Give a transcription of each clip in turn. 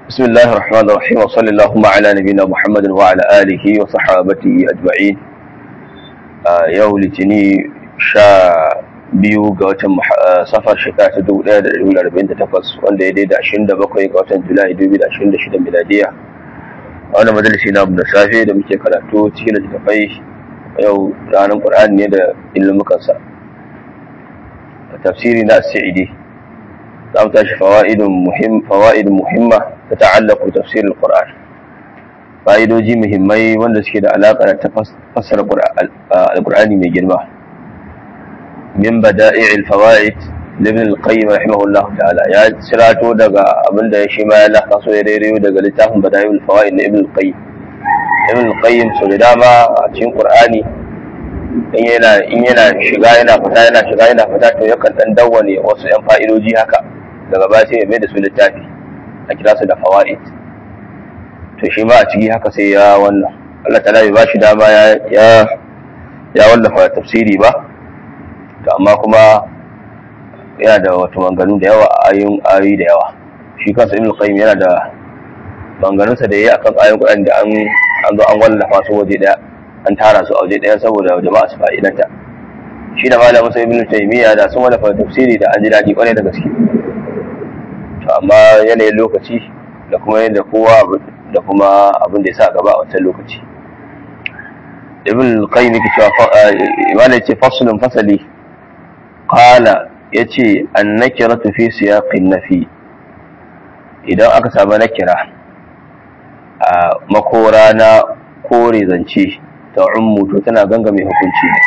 بسم الله الرحمن الرحيم وصلى اللهم على نبينا محمد وعلى آله وصحابته أجمعين yau litini sha biyu ga watan safar shekara ta dubu ɗaya da ɗari arba'in da takwas wanda ya daida ashirin da bakwai ga watan julai dubu da ashirin da shida miladiya a wani majalisi na da safe da muke karatu cikin littattafai yau ranar ƙur'ani ne da ilmukansa tafsiri na sa'idi za mu tashi fawa'idun muhimma ta ta'allaku tafsirin ƙur'ani fa'idoji muhimmai wanda suke da alaƙa da fassara alƙur'ani mai girma min bada'i'il fawaid ibn al-qayyim rahimahullah ta'ala ya cirato daga abinda ya shi ma ya laka so ya rairayo daga littafin bada'i'il fawaid na ibn al-qayyim ibn al-qayyim so da dama a cikin qur'ani in yana in yana shiga yana fita yana shiga yana fita to yakan dan dawwane wasu yan fa'idoji haka daga baya sai ya mai da su littafi a kira su da fawaid to shi ma a ciki haka sai ya wannan Allah ta bai ba shi dama ya ya wallafa tafsiri ba to amma kuma yana da wato manganu da yawa ayoyin ayoyi da yawa shi kansa Ibn Qayyim yana da manganunsa da yayi akan ayoyin Qur'ani da an an zo an wallafa su waje daya an tara su a waje daya saboda jama'a su fa'idanta shi da malamin sai Ibn Taymiyyah da sun wallafa tafsiri da an ji daɗi kwarai da gaske to amma yanayin lokaci da kuma yadda kowa da kuma abin da ya sa gaba a wancan lokaci ibn qayyim yake cewa imana yace faslun fasali qala yace an-nakiratu fi siyaqin nafi idan aka samu nakira a makora na kore zance ta ummu to tana ganga mai hukunci ne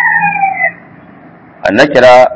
an-nakira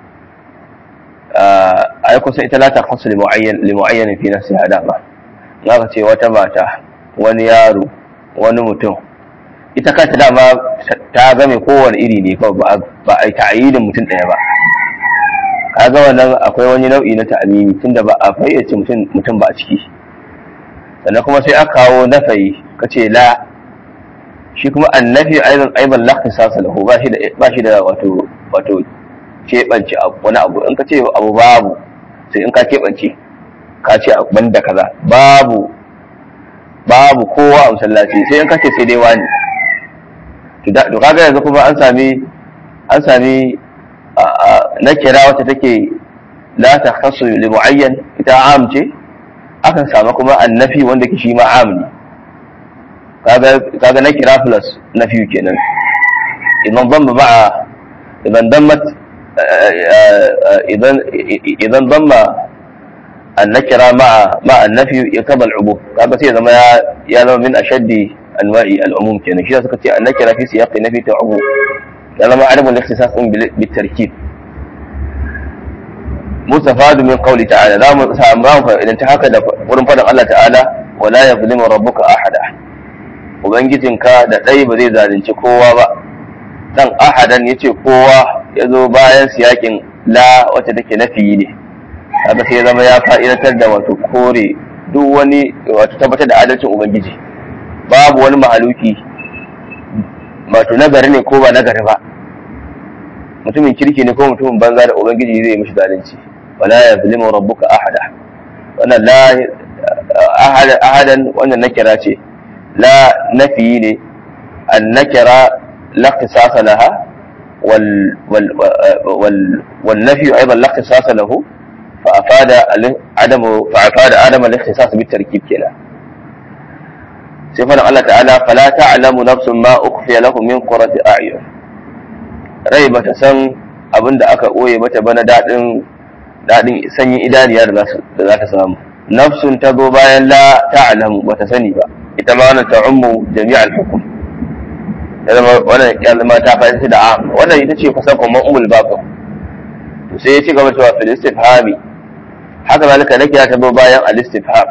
ai kusa ita la ta khasu li muayyan li muayyan fi nafsiha dama zaka ce wata mata wani yaro wani mutum ita kanta dama ta game kowane iri ne kawai ba a yi ta'ayyidin mutum ɗaya ba kaga wannan akwai wani nau'i na ta'amimi tunda ba a fayyace mutum ba a ciki sannan kuma sai aka kawo nafayi ka ce la shi kuma annafi aidan aiban lafi sasa lahu ba shi da ba shi da wato wato keɓance wani abu in ka ce abu babu sai in ka keɓance ka ce ban da kaza babu babu kowa a masallaci sai in kace sai dai wani to kaga yanzu kuma an sami an sami na kira wata take la ta khasu li muayyan ita am ce akan samu kuma annafi wanda ke shi ma am ne kaga kaga na kira plus nafi kenan idan dhamma ma'a idan dammat idan idan dhamma النكرة مع مع النفي يقتضى العموم هذا سي زما يا زما من أشد أنواع العموم كان شيء سكتي النكرة في سياق النفي تعموم يا زما عدم الاختصاص بالتركيب مستفاد من قوله تعالى لا سامران فإذا انتهك ورن فدن الله تعالى ولا يظلم ربك أحدا ubangijinka da ɗai ba zai zalunci kowa ba dan ahadan yace kowa ya zo bayan siyakin la wacce take nafi ne haka sai zama ya fa'idatar da wato kore duk wani wato tabbatar da adalcin ubangiji babu wani mahaluki wato nagari ne ko ba nagari ba mutumin kirki ne ko mutumin banza da ubangiji zai mishi zalunci wala ya zulimu rabbuka ahada wannan la ahadan wannan nakira ce la nafi ne an nakira la ikhtisasa laha wal wal wal nafi aidan la ikhtisasa lahu فأفاد عدم فأفاد عدم الاختصاص بالتركيب كلا سيفنا الله تعالى فلا تعلم نفس ما أخفي له من قرة أعين rai bata san abin da aka ɓoye mata bana daɗin daɗin sanyin idaniya da za ta samu nafsun ta zo bayan la ta'lamu bata sani ba ita ma wannan ta'ummu jami'al hukum ya zama wannan ya zama ta fahimci da am wannan ita ce kusan kuma umul baqi to sai ya ci gaba cewa fil istifhami haka zalika nake ya tabo bayan al-istifham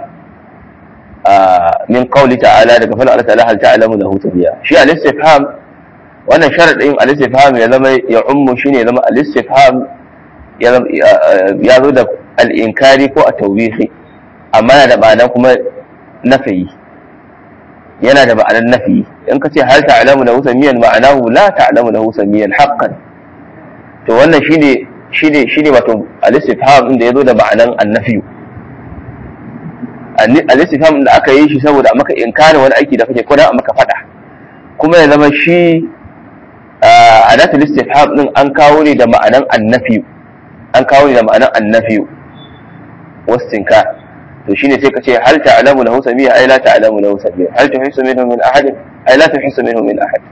min qawli ta'ala daga fara Allah ta'ala hal ta'lamu lahu tabiya shi al-istifham wannan sharadin al-istifham ya zama ya ummu shine ya zama al-istifham ya zo da al-inkari ko at-tawbihi amma yana da ma'anar kuma nafi yana da ma'anar nafi in ka ce hal ta'lamu lahu samiyan ma'anahu la ta'lamu lahu samiyan haqqan to wannan shine shine shine wato al-istifham inda yazo da ma'anan annafi al-istifham da aka yi shi saboda a maka inkarin wani aiki da kake ko da a maka fada kuma ya zama shi adatul istifham din an kawo ne da ma'anan annafi an kawo ne da ma'anan annafi wastinka to shine sai ka ce hal ta'lamu lahu samia ay la ta'lamu lahu samia hal tuhissu minhu min ahad ay la tuhissu minhu min ahad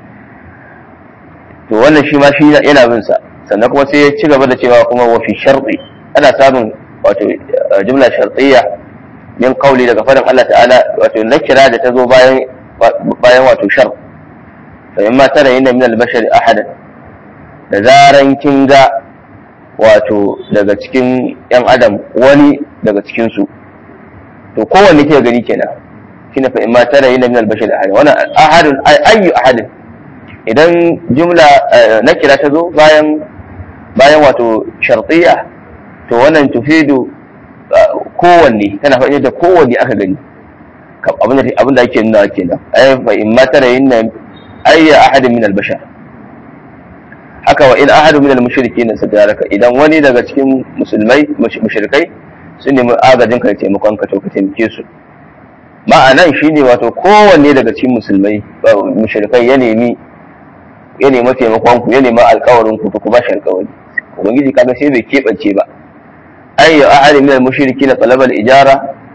to wannan shi ma shi yana bin sa sannan kuma sai ya ci gaba da cewa kuma wa fi sharti ana samun wato jumla shartiyya min qawli daga faɗin Allah ta'ala wato nakira da ta zo bayan bayan wato shar fa yamma tara inna min al-bashar ahadan da zaran kin ga wato daga cikin yan adam wani daga cikin su to kowanne ke gani kenan shine fa imma tara inna min al-bashar ahadan wannan ahadun ayyu ahadin idan jumla nakira ta zo bayan bayan wato shartiyya to wannan tufidu kowanne tana faɗi da kowanne aka gani abin da ake nuna kenan ay fa in ma tara inna ayya ahadin min al-bashar haka wa in ahadun min al-mushrikin sadaraka idan wani daga cikin musulmai mushrikai sun nemi agajin ka taimakon ka to ka taimake su ma'anan shine wato kowanne daga cikin musulmai mushrikai ya nemi ya nemi taimakon ku ya nemi alƙawarin ku to ku ba shi alƙawari ubangiji kaga sai bai keɓance ba أي أحد من المشركين طلب الإجارة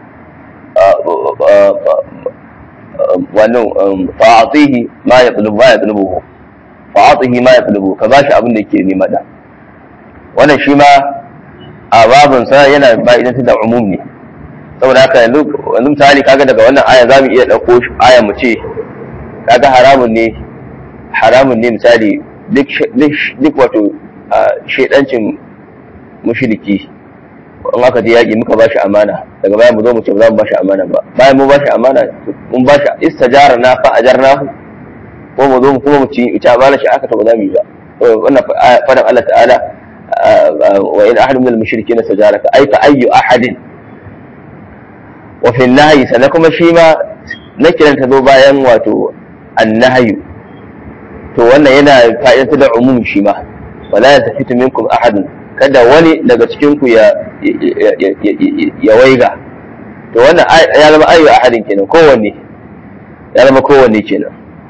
فأعطيه ما يطلب ما يطلبه فأعطيه ما يطلبه كباش أبن لك لماذا wannan shi ma a babinsa yana ba'idantar da umum ne saboda haka yanzu misali kaga daga wannan aya za mu iya ɗauko aya mu ce kaga haramun ne haramun ne misali duk wato shaidancin mushriki in aka je yaƙi muka ba shi amana daga baya mu zo mu ce ba za mu ba shi amana ba bayan mu ba shi amana mun ba shi istajara na fa ajarna ko mu zo mu kuma mu ci ita amana shi aka to ba za mu yi ba wannan fadan Allah ta'ala wa in ahadun min al-mushrikeen istajaraka ay fa ayyu ahadin wa fi an-nahyi sannan kuma shi ma na kiran ta zo bayan wato an-nahyu to wannan yana fa'idantar da umum shi ma wala yastafitu minkum ahadun kada wani daga cikinku ya ya waiga to wannan ya zama ayyu ahadin kenan kowanne ya zama kowanne kenan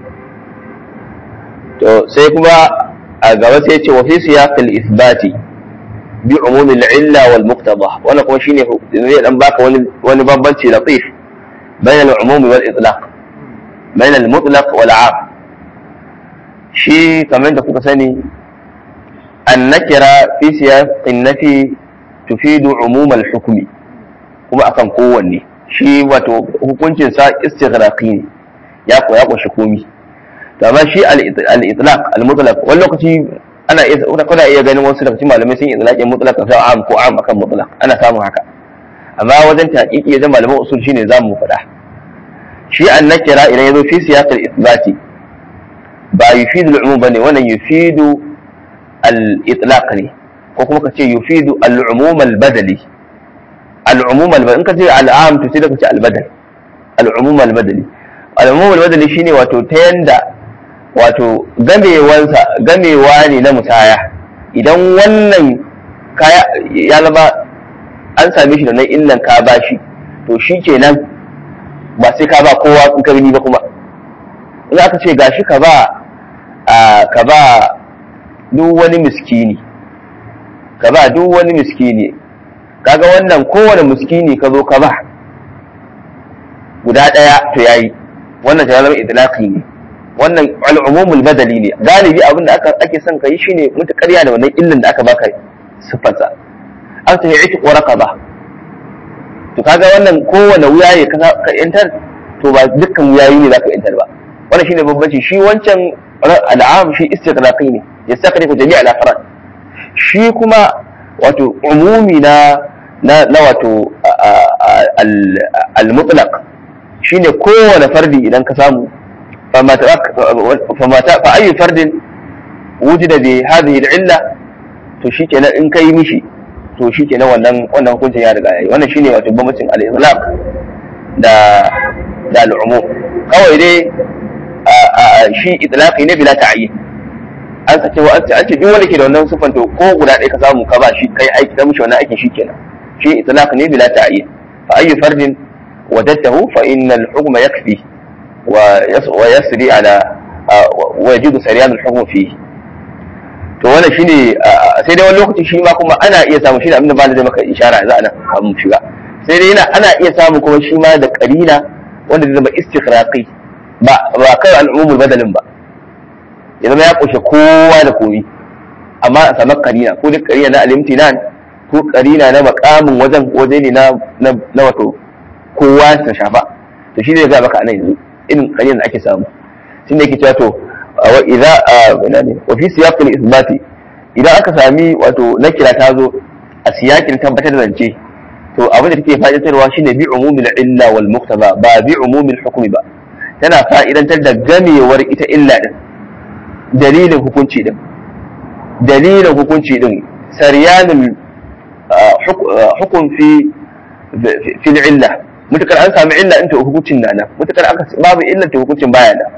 to sai kuma a gaba sai ce wa fi siyaqil ithbati bi umumil illa wal muqtada wannan kuma shine zai dan baka wani wani bambanci latif bayan al-umum wal itlaq bayan al-mutlaq wal 'am shi kamar da kuka sani النكرة في سياق النفي تفيد عموم الحكم kuma akan kowanne shi wato hukuncin sa istighraqi ne ya ko ya kunshi komi to amma shi al-itlaq al-mutlaq wani lokaci ana iya kuna iya ganin wasu daga cikin malamai sun itlaqin mutlaq sa am ko am akan mutlaq ana samun haka amma wajen tahqiqi ya zama malaman usul shine zamu faɗa shi an-nakira idan yazo fi siyaq al-ithbati ba yufidu al-umum bane wannan yufidu al-itlaq ne ko kuma ka ce yufidu al-umum al-badali al-umum al-badali in ka ce al-am to sai ka ce al-badal al-umum al-badali al-umum al-badali shine wato ta yanda wato gamewansa gamewa ne na musaya idan wannan kaya ya zama an same shi da nan illan ka bashi to shi kenan ba sai ka ba kowa in ka gani ba kuma in aka ce gashi ka ba ka ba duk wani miskini ka ba duk wani miskini kaga wannan kowane miskini ka zo ka ba guda ɗaya to yayi wannan ta zama idlaqi ne wannan al'umumul badali ne galibi abin da aka ake son ka yi shine mutu ƙarya da wannan illin da aka baka siffarsa an ta yi ko raqaba to kaga wannan kowane wuya ne ka yantar to ba dukkan wuyayi ne zaka yantar ba wannan shine bambanci shi wancan al'am shi istiqraqi ne ya saka ne ku jami'a al shi kuma wato umumi na na na wato al-mutlaq shine kowane fardi idan ka samu فما فما فأي فرد وجد بهذه العلة to shikenan in kai mishi to shikenan wannan wannan hukuncin ya riga yayi wannan shine wato bambancin al-itlaq da da al-umum kawai dai shi itlaqi ne bila ta'yin an sace wa an ce duk wanda ke da wannan sifan to ko guda ɗaya ka samu ka ba shi kai aiki ka mishi wannan aikin shikenan shi itlaq ne bila ta'yin fa ayyu fardin wajadtahu fa innal hukma yakfi wa yasri ala wa yajidu sariyan al-hukm fihi to wannan shine sai dai wani lokaci shi ma kuma ana iya samu shi da abinda ba da zai maka ishara za a nan kamun shiga sai dai yana ana iya samu kuma shi ma da karina wanda zai zama istikhraqi ba ba kai al'umul badalin ba ya zama ya kushe kowa da komi amma a samu karina ko duk karina na alimtinan ko karina na makamin wajen waje ne na na wato kowa ta shafa to shi ne ga maka anan yanzu irin karina da ake samu shi ne yake cewa to wa idza wa fi siyaqil isbati idan aka sami wato nakira ta zo a siyakin tabbatar da zance to abin da take fa'idantarwa shine bi umumil illa wal muqtaba ba bi umumil hukmi ba tana fa'idantar da gamewar ita illa din dalilin hukunci din dalilin hukunci din saryanin hukum fi fi illa mutakar an sami illa in ta hukuncin na nan mutakar aka babu illa ta hukuncin baya nan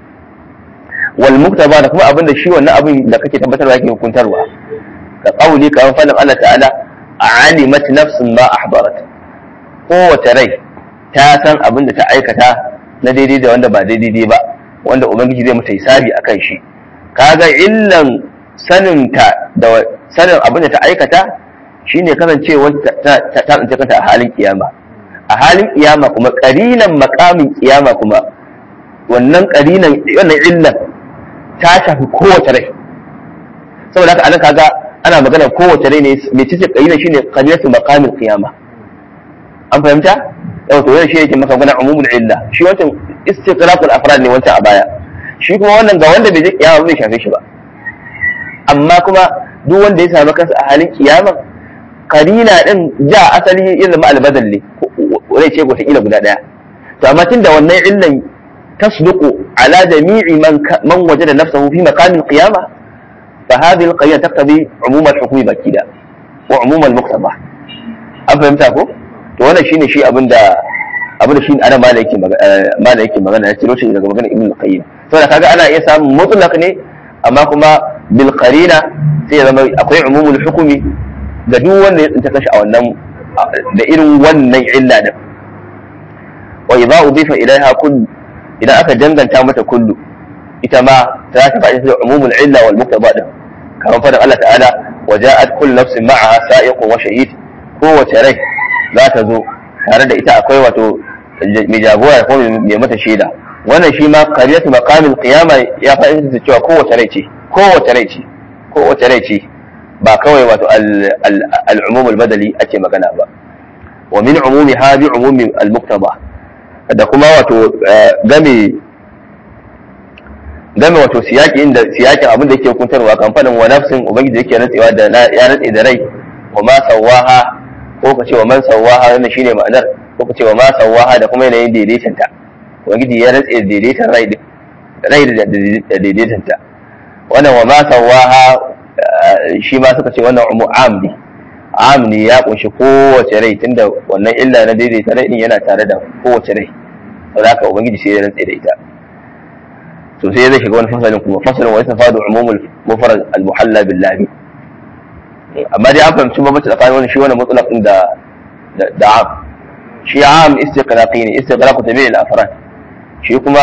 wal muktaba da kuma abin da shi wannan abin da kake tabbatarwa yake hukuntarwa ka kauli ka fadin Allah ta'ala alimat nafsun ma ahbarat kowace rai ta san abin da ta aikata na daidai da wanda ba daidai ba wanda ubangiji zai mata hisabi akan shi kaga illan sanin ta da sanin abin da ta aikata shine kasancewar ta ta tsince kanta a halin kiyama a halin kiyama kuma karinan makamin kiyama kuma wannan karinan wannan illan ta shafi kowace rai saboda haka anan kaga ana magana kowace rai ne mai cikin karinan shine karinatu makamin kiyama an fahimta yau to yana shi yake maka magana umumul illa shi wancan istiqraqul afrad ne wancan a baya shi kuma wannan ga wanda bai je kiyama bai shafe shi ba amma kuma duk wanda ya samu kansa a halin kiyama karina din ja asali ya zama albadal ne rai ce wata kila guda daya to amma tunda wannan illan tasduqu ala jami'i man man wajada nafsahu fi maqamil qiyamah fa hadhihi al-qiyamah taqtadi umum al-hukmi bakida wa umum al-muqtada an fahimta ko to wannan shine shi abinda abinda shi ana mala yake mala yake magana ya ciro shi daga magana ibn al-qayyim saboda kaga ana iya samun mutlaq ne amma kuma bil qarina sai ya zama akwai umumul hukumi ga duk wanda ya tsinta kashi a wannan da irin wannan illa din wa idza udifa ilaiha kull idan aka danganta mata kullu ita ma ta ta faɗi da umumul illa wal muqtada din kamar faɗin Allah ta'ala wa ja'at kullu nafsin ma'aha sa'iqun wa shahid kowace rai za ta zo tare da ita akwai wato mai jagora ko mai mata shaida wannan shi ma qariyatu maqamil qiyama ya faɗi da cewa kowace rai ce kowace rai ce kowace rai ce ba kawai wato al-umum al-badali ake magana ba wa min umumi ha bi umumi al-muqtada da kuma wato game game wato siyaki inda siyakin abin da yake hukuntarwa kan fadin wa nafsin ubangiji yake rantsewa da ya rantse da rai wa ma sawaha ko ka ce wa man sawaha wannan shine ma'anar ko ka ce wa ma sawaha da kuma yanayin daidaitanta ubangiji ya rantse daidaitan rai rai da daidaitanta wannan wa ma sawaha shi ma suka ce wannan umu am ne am ne ya kunshi kowace rai tunda wannan illa na daidaita rai din yana tare da kowace rai saboda haka ubangiji sai ya rantse da ita to sai zai shiga wani fasalin kuma fasalin wa yastafadu umumul mufrad al muhalla billahi amma dai an fahimci bambanci tsakanin wani shi wannan mutlaq din da da am shi am istiqraqi ne istiqraqu tabi'il afrad shi kuma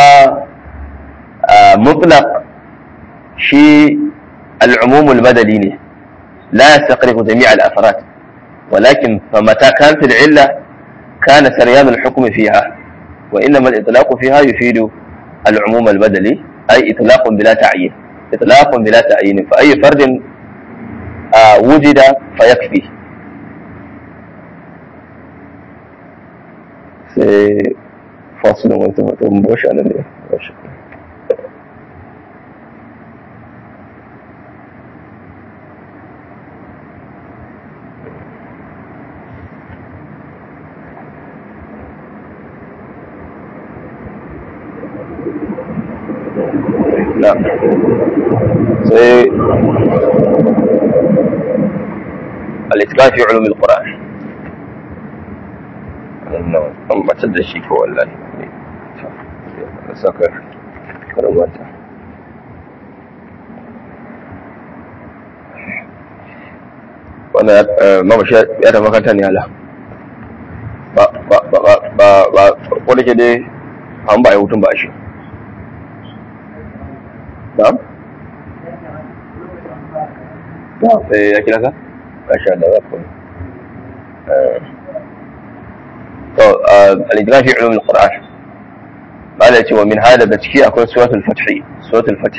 mutlaq shi العموم المدني ne لا يستقرق جميع الأفراد ولكن فمتى كانت العلة كان سريان الحكم فيها وإنما الإطلاق فيها يفيد العموم البدلي أي إطلاق بلا تعيين إطلاق بلا تعيين فأي فرد آه وجد فيكفي فاصل وانتم مباشر أنا لا sai الإتقان في علوم القرآن an batar da shi ko wallahi da saka karamata wannan mamashi ya da makaranta ne ala ba ba ba ba ba ko da ke dai an ba a yi hutun ba shi na'am sai ya kira ka masha Allah ba ku to al-ijra fi ulum al-Qur'an bala yace wa min hada da ciki akwai suratul fath suratul fath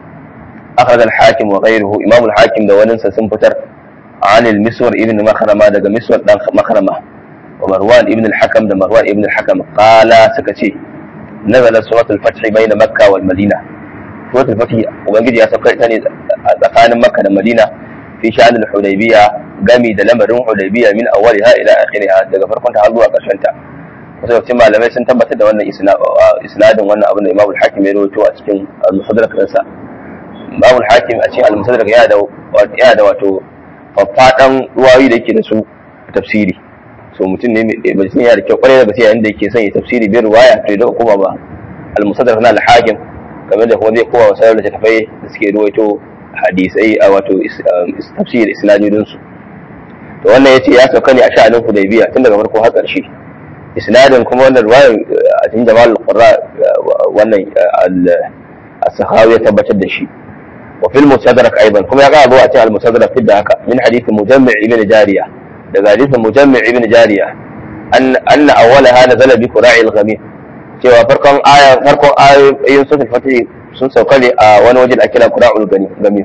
أخرج الحاكم وغيره إمام الحاكم ده وننسى سنفتر عن المسور ابن مخرمة ده مسور ده مخرمة ومروان ابن الحكم ده مروان ابن الحكم قال سكتي نزل سورة الفتح بين مكة والمدينة سورة الفتح وبنجد يا سكتي تاني tsakanin Makka da Madina fi sha'anin Hudaybiya gami da lamarin Hudaybiya min awwaliha ila akhiriha daga farkon ta har zuwa ƙarshen ta wasu yawancin malamai sun tabbatar da wannan isnadin wannan abin da Imam Hakim ya rawaito a cikin al-Musaddarak ɗinsa Imam Hakim a cikin al-Musaddarak yana da yana da wato faffaɗan ruwayoyi da yake da su tafsiri so mutum ne mai yana da kyau kwarai da gaske yayin da yake son ya tafsiri bai ruwaya to idan kuma ba al-Musaddarak na al-Hakim kamar da kuma zai kowa wasu da tafai da suke ruwaito hadisai a wato tafsir isnadodin su to wannan yace ya sauka ne a sha'anin hudaybiya tun daga farko har ƙarshe isnadin kuma wannan ruwayar a cikin jamal al-qurra wannan as-sahawi ya tabbatar da shi wa fil musaddarak aidan kuma ya ga zuwa a cikin al-musaddarak da haka min hadith mujammi' ibn jariya daga hadithin mujammi' ibn jariya an anna awwalaha nazala bi qura'i al-ghamim cewa farkon aya farkon ayoyin suratul fatih sun sauka ne a wani waje da ake kira qura'ul gami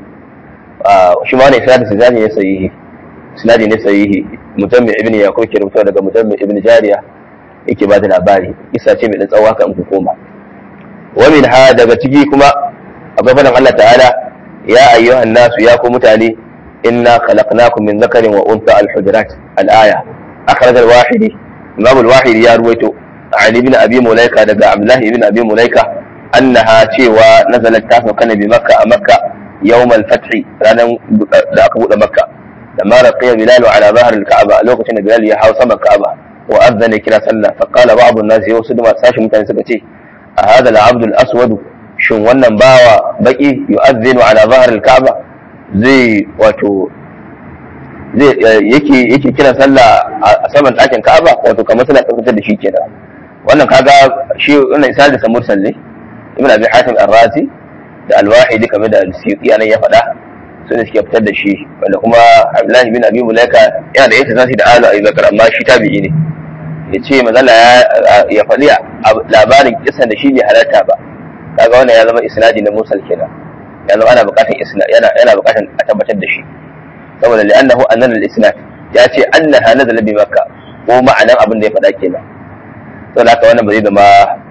shi ma ne isnadin sinadi ne sahihi sinadi ne sahihi mutammi ibn yaqub ke rubuta daga mutammi ibn jariya yake ba da labari isa ce mai dan tsawo haka in ku koma wa min ha daga ciki kuma akwai fadan Allah ta'ala ya ayyuhan nasu ya ku mutane inna khalaqnakum min dhakarin wa untha al-hujurat al-aya akhraj al-wahidi imam al-wahidi ya ruwaito ali ibn abi mulaika daga abdullah ibn abi mulaika annaha cewa nazalat ta sauka ne bi makka a makka yawmal fathi ranar da aka bude makka da ma raqiya bilal ala zahr al-ka'aba lokacin da bilal ya hau sama ka'aba wa azana kira sallah fa qala ba'd an-nas yau su da sashi mutane suka ce a hada al-abd al-aswad shin wannan bawa baki yu'adhdhinu ala zahr al-ka'aba zai wato zai yake yake kira sallah a saman ɗakin ka'aba wato kamar suna tabbatar da shi kenan wannan kaga shi wannan isa da samursal ne ibn abi hatim ar-razi da al-wahidi kamar da al-suyuti anan ya faɗa su ne suke fitar da shi wanda kuma abdullahi bin abi mulaika yana da yake zasi da alu abi bakar amma shi tabi'i ne ya ce mazala ya faɗi labarin kisan da shi bai halarta ba kaga wannan ya zama isnadi na mursal kenan ya zama ana buƙatar isnad yana yana buƙatar a tabbatar da shi saboda li'annahu annana al-isnad ya ce annaha nazala bi makka ko ma'anan abin da ya faɗa kenan saboda haka wannan ba zai zama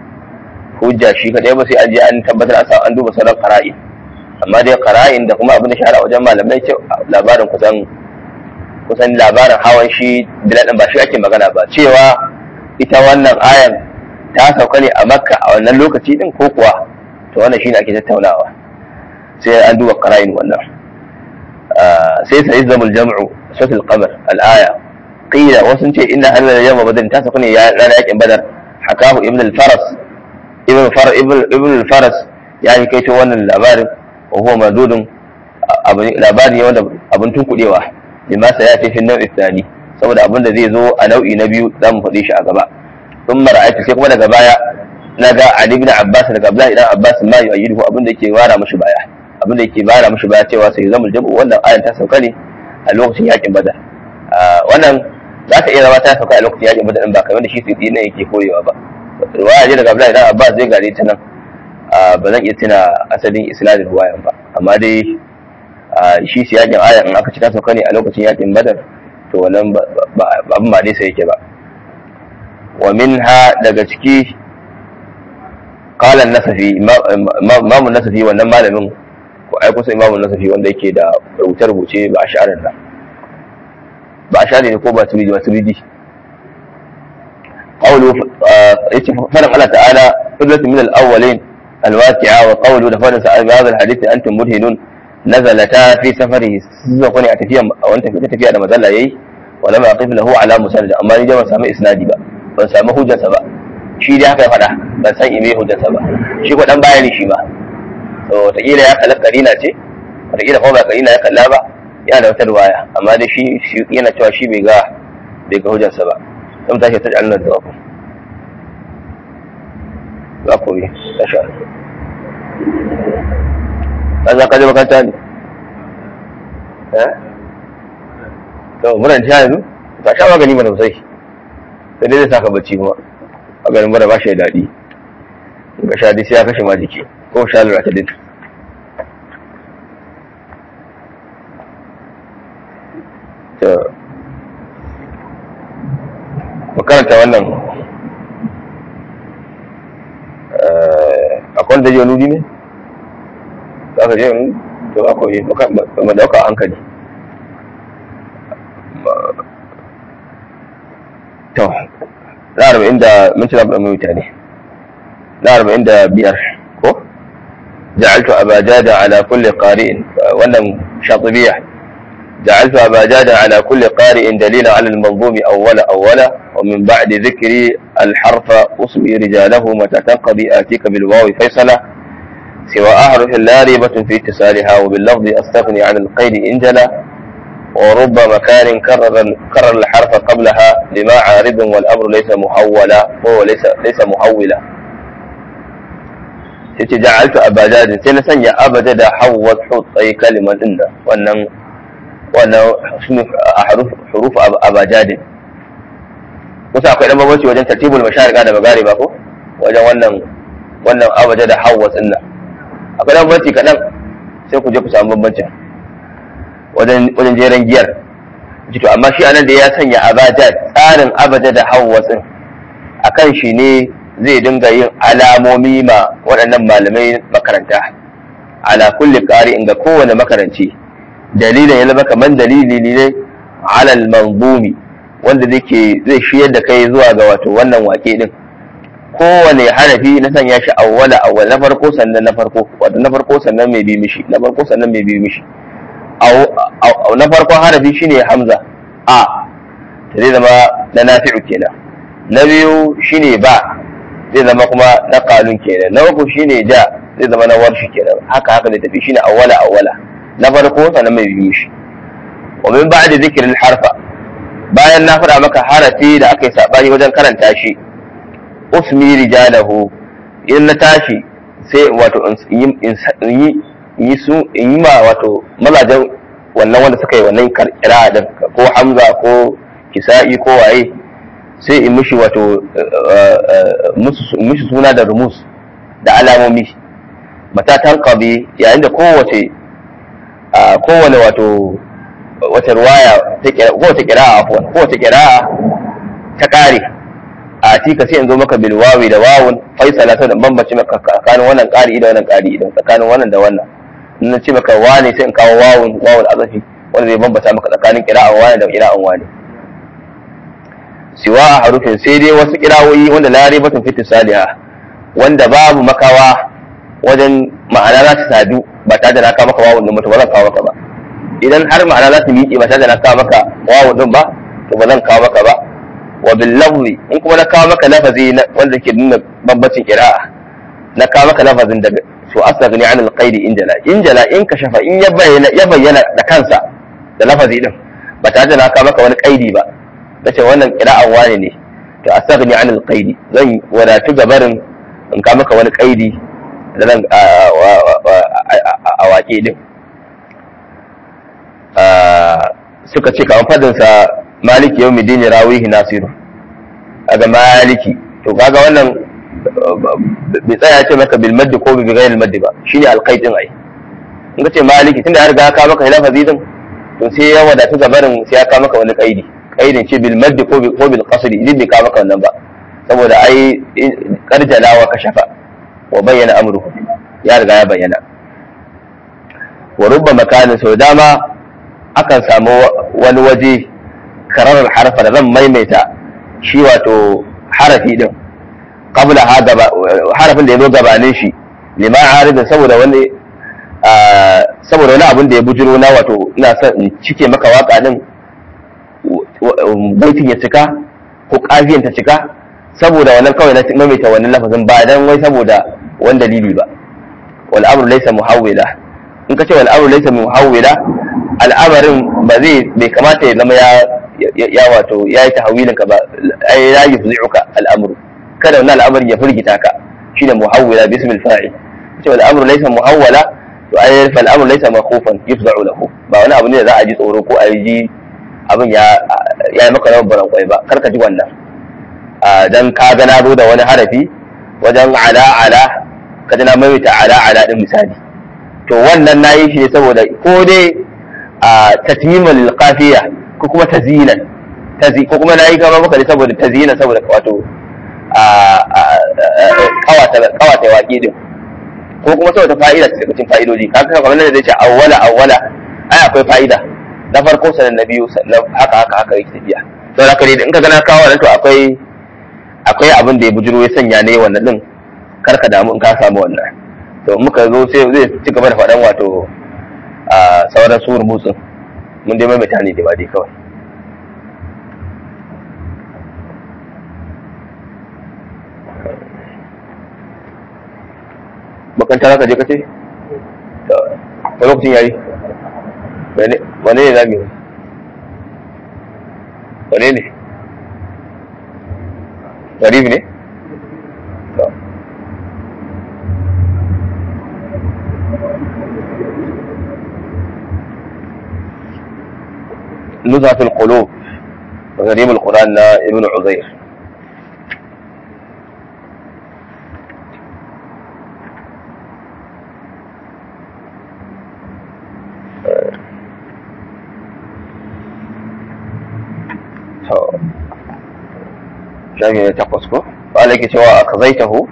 hujja shi kadai ba sai an je an tabbatar an an duba sauran qara'in amma dai qara'in da kuma abin da shahara wajen malamai ce labarin kusan kusan labarin hawan shi bilal ba shi ake magana ba cewa ita wannan ayan ta sauka ne a makka a wannan lokaci din ko kuwa to wannan shine ake tattaunawa sai an duba qara'in wannan sai sai zamul jam'u suratul qamar al-aya qila wasu ce inna hadha yawm badr ta sauka ne ranar yakin badar hakahu ibn al-faras ibn far ibn al-faras ya yi kaito wannan labarin wa huwa madudun labari ne wanda abin tunkudewa lima sa ya fi nau'i tsani saboda abin da zai zo a nau'i na biyu za mu faɗi shi a gaba sun mara'aitu sai kuma daga baya na ga Ali ibn Abbas daga Abdullahi ibn Abbas ma yi ayyuhu abin da yake bara mishi baya abin da yake bara mishi baya cewa sai zamul jam'u wannan ayan ta sauka ne a lokacin yakin Badar wannan za ta iya zama ta sauka a lokacin yakin Badar ba kamar da shi sai ne yake koyewa ba riwaya je daga Abdullahi ibn Abbas zai gare ta nan ba zan iya tuna asalin isnadin riwayan ba amma dai shi siyakin ayan in aka ci ta sauka ne a lokacin yakin Badar to wannan abin ba dai sai yake ba wa minha daga ciki qala an-nasafi imamu nasafi wannan malamin ko ai kusa imamu nasafi wanda yake da rubuce rubuce ba ash'arin nan ba ash'ari ne ko ba turidi ba turidi qawlu yace fadan Allah ta'ala qudrat min al-awwalin al-waqi'a wa qawlu da fadan sa hadha al-hadith antum mudhinun nazalata fi safarihi zuwa kwani a tafiya a wani tafiya da mazalla yayi wala ma aqif lahu ala musnad amma ni da ban samu isnadi ba ban samu hujjarsa ba shi dai haka ya faɗa ban san ime hujjarsa ba shi ko dan bayani shi ba to wataƙila ya kalla karina ce wataƙila kuma ba karina ya kalla ba yana da wata riwaya amma dai shi yana cewa shi bai ga bai ga hujjarsa ba sai tashi ta Allah da ku za ku yi tasha ka za ka je makaranta ne eh to muna ji yanzu ka sha magani mana sosai sai dai zai saka bacci kuma maganin bara ba shi da daɗi in ka sha dai sai ya kashe ma jiki ko sha lura ta din to makaranta wannan akwai wanda je nudi ne za ka je nudi to akwai ma dauka a hankali to na arba'in da minti na mai wuta ne na arba'in da biyar ko ja'altu abajada ala kulli qari'in wannan shatibiya جعلت أبا جاد على كل قارئ دليلا على المنظوم أولا أولا ومن بعد ذكر الحرف أصبي رجاله متى تنقضي آتيك بالواو فيصلة سوى أحرف لا ريبة في اتصالها وباللفظ أستغني عن القيد إن جلا ورب مكان كرر كرر الحرف قبلها لما عارض والأمر ليس محولا وهو ليس ليس محولا جعلت أبا جاد سنة أبا جاد حوض حوض أي كلمة إن وأن wannan huruf abajadin kusa akwai dan bambanci wajen tartibul masharika da magari ba ko wajen wannan wannan abaja da hawa tsinna akwai dan bambanci kadan sai ku je ku samu bambancin wajen wajen jeren giyar to amma shi anan da ya sanya abaja tsarin abaja da hawa tsin akan shi ne zai dinga yin alamomi ma waɗannan malamai makaranta ala kulli qari'in ga kowane makaranci dalilin ya zama kamar dalili ne alal manzumi wanda zai zai shiyar da kai zuwa ga wato wannan wake din kowane harafi na sanya shi awwala awwal na farko sannan na farko wato na farko sannan mai bi mishi na farko sannan mai bi mishi na farkon harafi shine hamza a zai zama na nafi'u kenan na biyu shine ba zai zama kuma na kalun kenan na uku shine ja zai zama na warshi kenan haka haka zai tafi shine awwala awwala na farko sannan mai biyu shi wa min ba'da zikirin harfa bayan na faɗa maka harafi da aka yi sabani wajen karanta shi usmi rijalahu in na tashi sai wato in yi yi su in yi ma wato mazajen wannan wanda suka yi wannan kira da ko hamza ko kisa'i ko waye sai in mishi wato mishi suna da rumus da alamomi mata tanqabi yayin da kowace a kowane wato wata ruwaya kowace kira'a afuwan kowace kira'a ta kare a tika sai in zo maka bil wawi da wawun faisala ta da bambace maka tsakanin wannan kari da wannan kari idan tsakanin wannan da wannan in na ce maka wane sai in kawo wawun wawun azafi wanda zai bambata maka tsakanin kira'an wane da kira'an wane siwa a harufin sai dai wasu kirawoyi wanda la ribatun fi tisaliha wanda babu makawa wajen ma'ana za ta sadu ba tare da na kawo maka wawun din ba to ba zan kawo maka ba idan har ma'ana za ta miƙe ba tare da na kawo maka wawun din ba to ba zan kawo maka ba wa bil lafzi in kuma na kawo maka lafazi wanda ke nuna bambancin qira'a na kawo maka lafazin daga to astaghni an al-qaidi injala injala in ka shafa in ya bayyana ya bayyana da kansa da lafazi din ba tare da na kawo maka wani qaidi ba nace wannan qira'an wani ne to astaghni an al-qaidi zan wadatu gabarin in kawo maka wani qaidi da zan a waƙe din suka ce kamar fadinsa maliki yau midini rawihi nasiru daga maliki to kaga wannan bai tsaya ce maka bil maddi ko bi ghayril maddi ba shine alqaitin ai in ka ce maliki tunda ya riga ka maka lafazi din to sai ya wadatu gabarin sai ya ka maka wani qaidi qaidin ce bil maddi ko ko bil qasri idan bai ka maka wannan ba saboda ai karjalawa ka shafa wa bayyana amruhu ya riga ya bayyana wa rubba makanin sau dama akan samu wani waje kararar harfa da zan maimaita shi wato harafi din qabla ha gaba harafin da ya zo gabanin shi lima aridin saboda wani saboda wani abin da ya bujiro na wato ina son in cike maka waka din baitin ya cika ko kafiyan ta cika saboda wannan kawai na maimaita wannan lafazin ba dan wai saboda wani dalili ba wal amru laysa muhawwila in ka ce wal amru laysa muhawwila al'amarin ba zai bai kamata ya zama ya ya wato ya yi tahawilin ka ba ai ya yufzi'uka al'amru kada wannan al'amarin ya firgita ka shine muhawwila bi ismil fa'il ce wal amru laysa muhawwala to ai fal amru laysa makhufan yufza'u lahu ba wani abu ne da za a ji tsoro ko a ji abin ya ya yi maka rawar baran kwai ba kar ka ji wannan dan ka ga na zo da wani harafi wajen ala ala ka ji na maimaita ala ala din misali to wannan na yi shi ne saboda ko dai a tatmimul qafiya ko kuma tazinan tazi ko kuma na yi gaba maka ne saboda tazinan saboda wato a kawata kawata waƙi din ko kuma saboda fa'ida ta cikin fa'idoji kaga kamar nan da zai ce awwala awwala ai akwai fa'ida na farko sanan na biyu haka haka haka yake tafiya to haka ne in ka gana kawo nan to akwai akwai abin da ya bujiro ya sanya ne wannan din kar ka damu in ka samu wannan to muka zo sai zai ci gaba da faɗan wato a sauran su rubutun mun dai maimaita ne da ba dai kawai makanta ka je ka ce to lokacin yayi wane ne zami wane ne garib ne نزهة القلوب غريب القرآن ابن عزير shafi ne takwas ko ba ke cewa a kazaitahu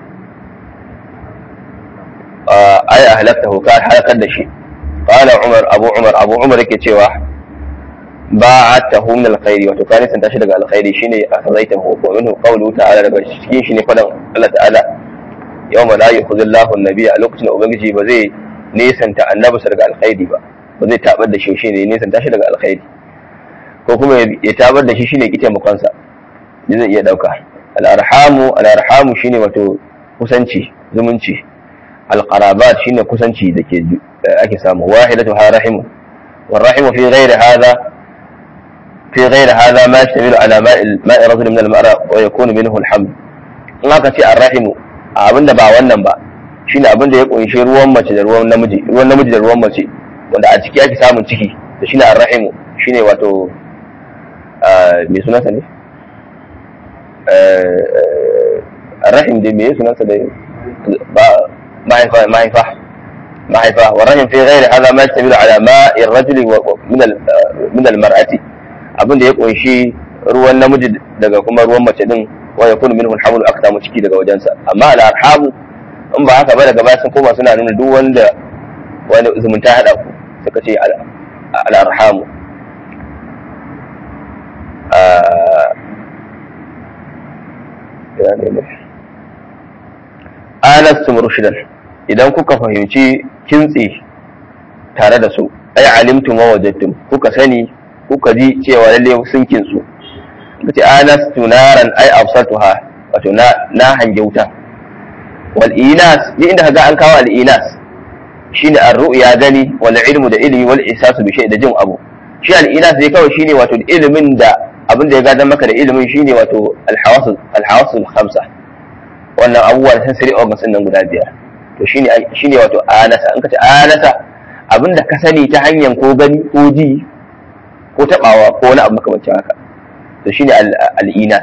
ai a halaktahu ka halakar da shi qala umar abu umar abu umar yake cewa ba'atahu min alkhairi wato ka nisan tashi daga alkhairi shine a kazaitahu wa minhu qawluhu ta'ala daga cikin shi ne fadan Allah ta'ala yawma la yukhzillahu an-nabiy a lokacin da ubangiji ba zai nisanta annabi daga alkhairi ba ba zai tabar da shi shine nisan tashi daga alkhairi ko kuma ya tabar da shi shine kike mukansa zai iya dauka al'arhamu al'arhamu shine wato kusanci zumunci alqarabat shine kusanci da ke ake samu wahidatu ha rahimu والرحم في غير هذا في غير هذا ما يشتمل على ماء ماء رجل من المرأة ويكون منه الحمل in aka ce arrahimu abinda ba wannan ba shine abinda ya kunshi ruwan mace da ruwan namiji ruwan namiji da ruwan mace wanda a ciki ake samun ciki da shine arrahimu shine wato me sunansa ne الرحم دي ميه سنة معرفة معرفة معرفة والرحم في غير هذا ما يشتمل على ماء الرجل من من المرأة abin da ya kunshi ruwan namiji daga kuma ruwan mace din wa yakunu minhu alhamlu aka samu ciki daga wajensa amma al-arhamu in ba haka ba daga baya sun koma suna nuna duk wanda wani zumunta hada ku suka ce al-arhamu alastum rushdan idan kuka fahimci kintsi tare da su ai alimtum wa wajadtum kuka sani kuka ji cewa lalle sun kintsu kace anastu naran ai absatuha wato na na hange wuta wal inas ni inda kaga an kawo al inas shine ar-ru'ya gani wal ilmu da ilmi wal ihsasu bi shay da jin abu shi al inas dai kawai shine wato ilimin da abin da ya gadon maka da ilimin shine wato al-hawasul al-hawasul khamsa wannan abubuwa da sensory organs nan guda biyar to shine shine wato anasa in ka ce anasa abinda ka sani ta hanyar ko gani ko ji ko tabawa ko wani abu makamancin haka to shine al-inas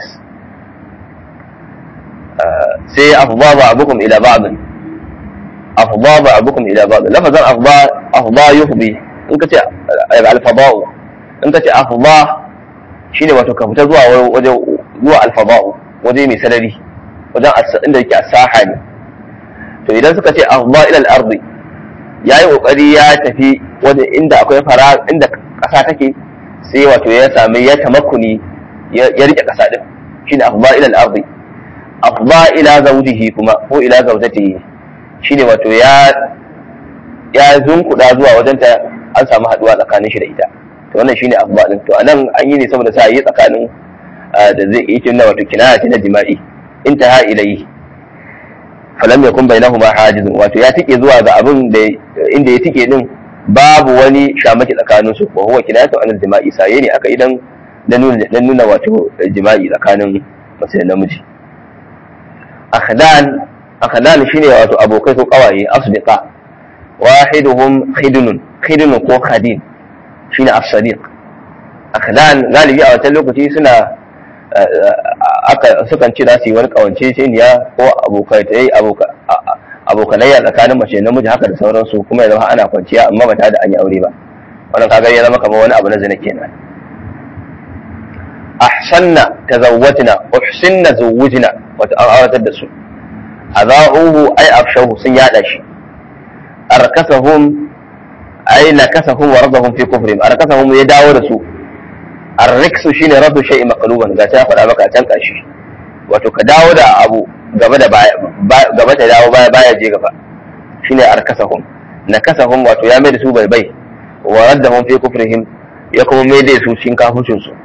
sai afdha ba'dukum ila ba'd afdha ba'dukum ila ba'd lafazan afdha afdha yuhdi in ka ce al-fada'u in ka ce afdha shine wato ka fita zuwa waje zuwa al-fada'u waje mai sarari wajen inda yake a saha ne to idan suka ce afdha ila al-ardi yayi kokari ya tafi wajen inda akwai fara inda kasa take sai wato ya sami ya tamakkuni ya rike kasa din shine afdha ila al-ardi afdha ila zawjihi kuma ko ila zawjatihi shine wato ya ya zunkuda zuwa wajen ta an samu haduwa tsakanin shi da ita to wannan shine afdha din to anan an yi ne saboda sa yi tsakanin da zai yi kinna wato kinaya ta jima'i intaha ilayhi falam yakun bainahuma hajizun wato ya tike zuwa ga abin da inda ya tike din babu wani shamaki tsakanin su wa huwa kinayatu anil jima'i saye ne aka idan dan nuna dan nuna wato jima'i tsakanin mace da namiji akhdan akhlal shine wato abokai ko kawaye asdiqa wahiduhum khidnun khidnun ko khadin shine as-sadiq akhlal galibi a wancan lokaci suna aka sukan ce za su yi wani kawance ceniya ko abokai ta yi abokanayya tsakanin mace namiji haka da sauransu kuma ya zama ana kwanciya amma ba tare da an yi aure ba wannan kaga ya zama kamar wani abu na zina kenan ahsanna tazawwajna uhsinna zawwajna wata an auratar da su azauhu ay afshahu sun yada shi arkasahum ay nakasahum wa radahum fi kufrihim arkasahum ya dawo da su arriksu shine raddu shay'i maqluban ga ta faɗa maka can kashi wato ka dawo da abu gaba da baya gaba ta dawo baya baya je gaba shine arkasahum nakasahum wato ya mai da su bai bai wa raddahum fi kufrihim ya kuma mai da su cikin kafircin su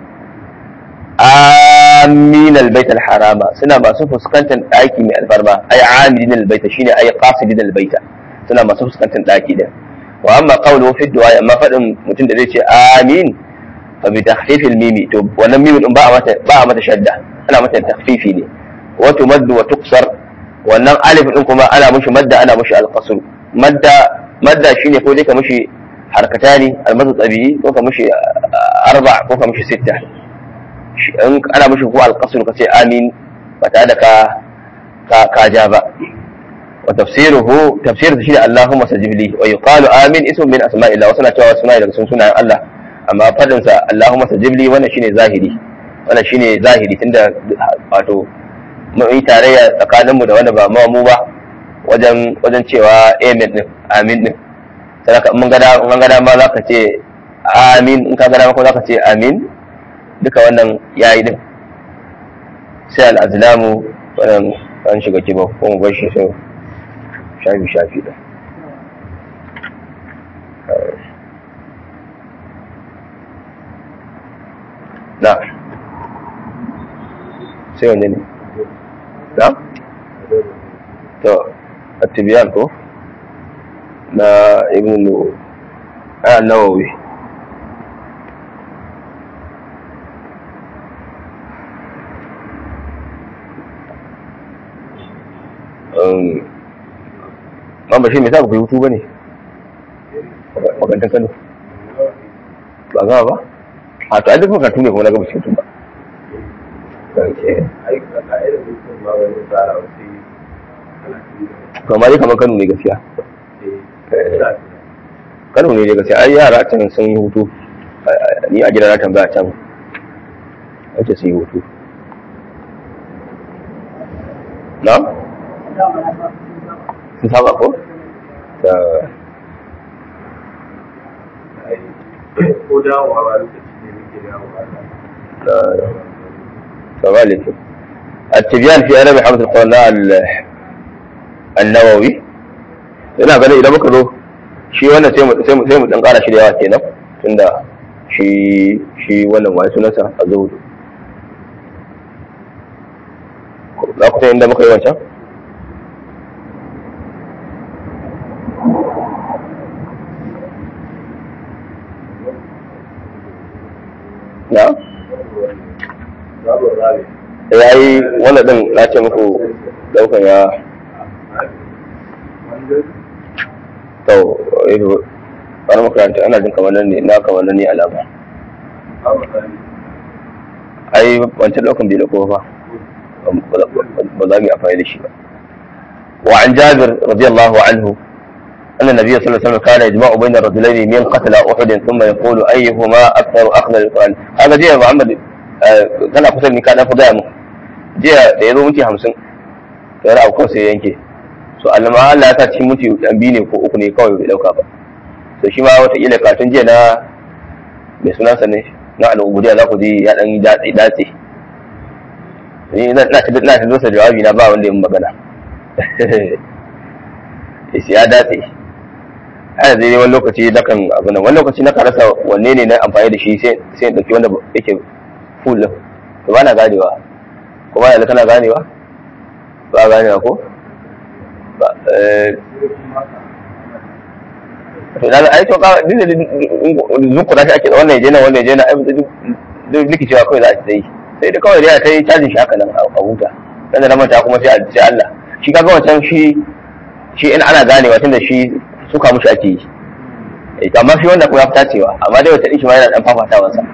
amin albayt alharama suna masu fuskantar daki mai alfarma ay amilin albayt shine ay qasidin albayt suna masu fuskantar daki din wa amma qawluhu fi du'a amma fadin mutum da zai ce amin fa bi takhfif almim to wannan mim din ba a mata ba a mata shadda ana mata takhfifi ne wa tumaddu wa tuqsar wannan alif din kuma ana mushi madda ana mushi alqasr madda madda shine ko dai ka mushi harkatani almadu tabi'i ko ka mushi arba ko ka mushi sitta in ana mushi ko alqasr ka ce amin ba tare da ka ka ka ja ba wa tafsiruhu tafsir shi Allahumma sajib li wa yuqalu amin ism min asma'illah wa sana cewa suna daga sun sunayen Allah amma fadin sa Allahumma sajib li wannan shine zahiri wannan shine zahiri tunda wato mun yi tarayya tsakanin mu da wanda ba mu ba wajen wajen cewa amin din amin din sai ka mun gada mun gada ma zaka ce amin in ka gada ma ko zaka ce amin duka wannan yayi din sai al-azlamu wannan an shiga kiba ko mu bar shi sai shafi shafi da na sai wanne ne na to attibiyan ko na ibn nawawi man ba shi mai sa ku yi hutu ba ne makarantar kano ba gama ba a to an duk makarantu ne kuma na gaba cikin ba kamar dai kamar kano ne gaskiya kano ne gaskiya ai yara can sun yi hutu ni a gida na tambaya can ake sun yi hutu na? sun saba ko? da ko dawowa ba lokaci ne muke dawowa كذلك التبيان في أدب حمد القناع النووي ina ganin idan muka zo shi wannan sai mu sai mu sai mu dan ƙara shi da yawa kenan tunda shi shi wannan wani sunansa a zuhudu za ku san inda muka yi wancan na ya yi wannan din na ce muku daukan ya to wani makaranta ana jin kamar nan ne na kamar nan ne alama ai wancan daukan bai dauko ba ba za mu yi amfani da shi ba وعن جابر رضي الله عنه أن النبي صلى الله عليه وسلم كان يجمع بين الرجلين من قتل أحد ثم يقول أيهما أكثر أخذ للقرآن هذا جاء محمد kana kusa ni ka dafa gaya mu jiya da ya zo minti hamsin ya ra'a ko sai yanke so allama Allah ya sa cikin minti dan biyu ne ko uku ne kawai bai dauka ba so shi ma wataƙila katun jiya na mai sunansa ne na al'ubudiya za ku ji ya dan datse datse ni na ta na ta dosa jawabi na ba wanda ya magana yace ya datse ana zai wani lokaci na kan abu nan wani lokaci na rasa wanne ne na amfani da shi sai sai in dauki wanda yake full din to ba na ganewa ko ba yanzu kana ganewa ba ganewa ko ba eh to da ai to ka dinda zuku da shi ake wannan yaje nan wannan yaje nan ai duk likicewa kawai za a yi sai da kawai dai ta yi cajin shi haka nan a huta dan da manta kuma sai sai Allah shi kaga wancan shi shi in ana ganewa tunda shi suka mushi ake yi eh amma shi wanda kuma ya fita cewa amma dai wata din shi ma yana dan fafatawa sa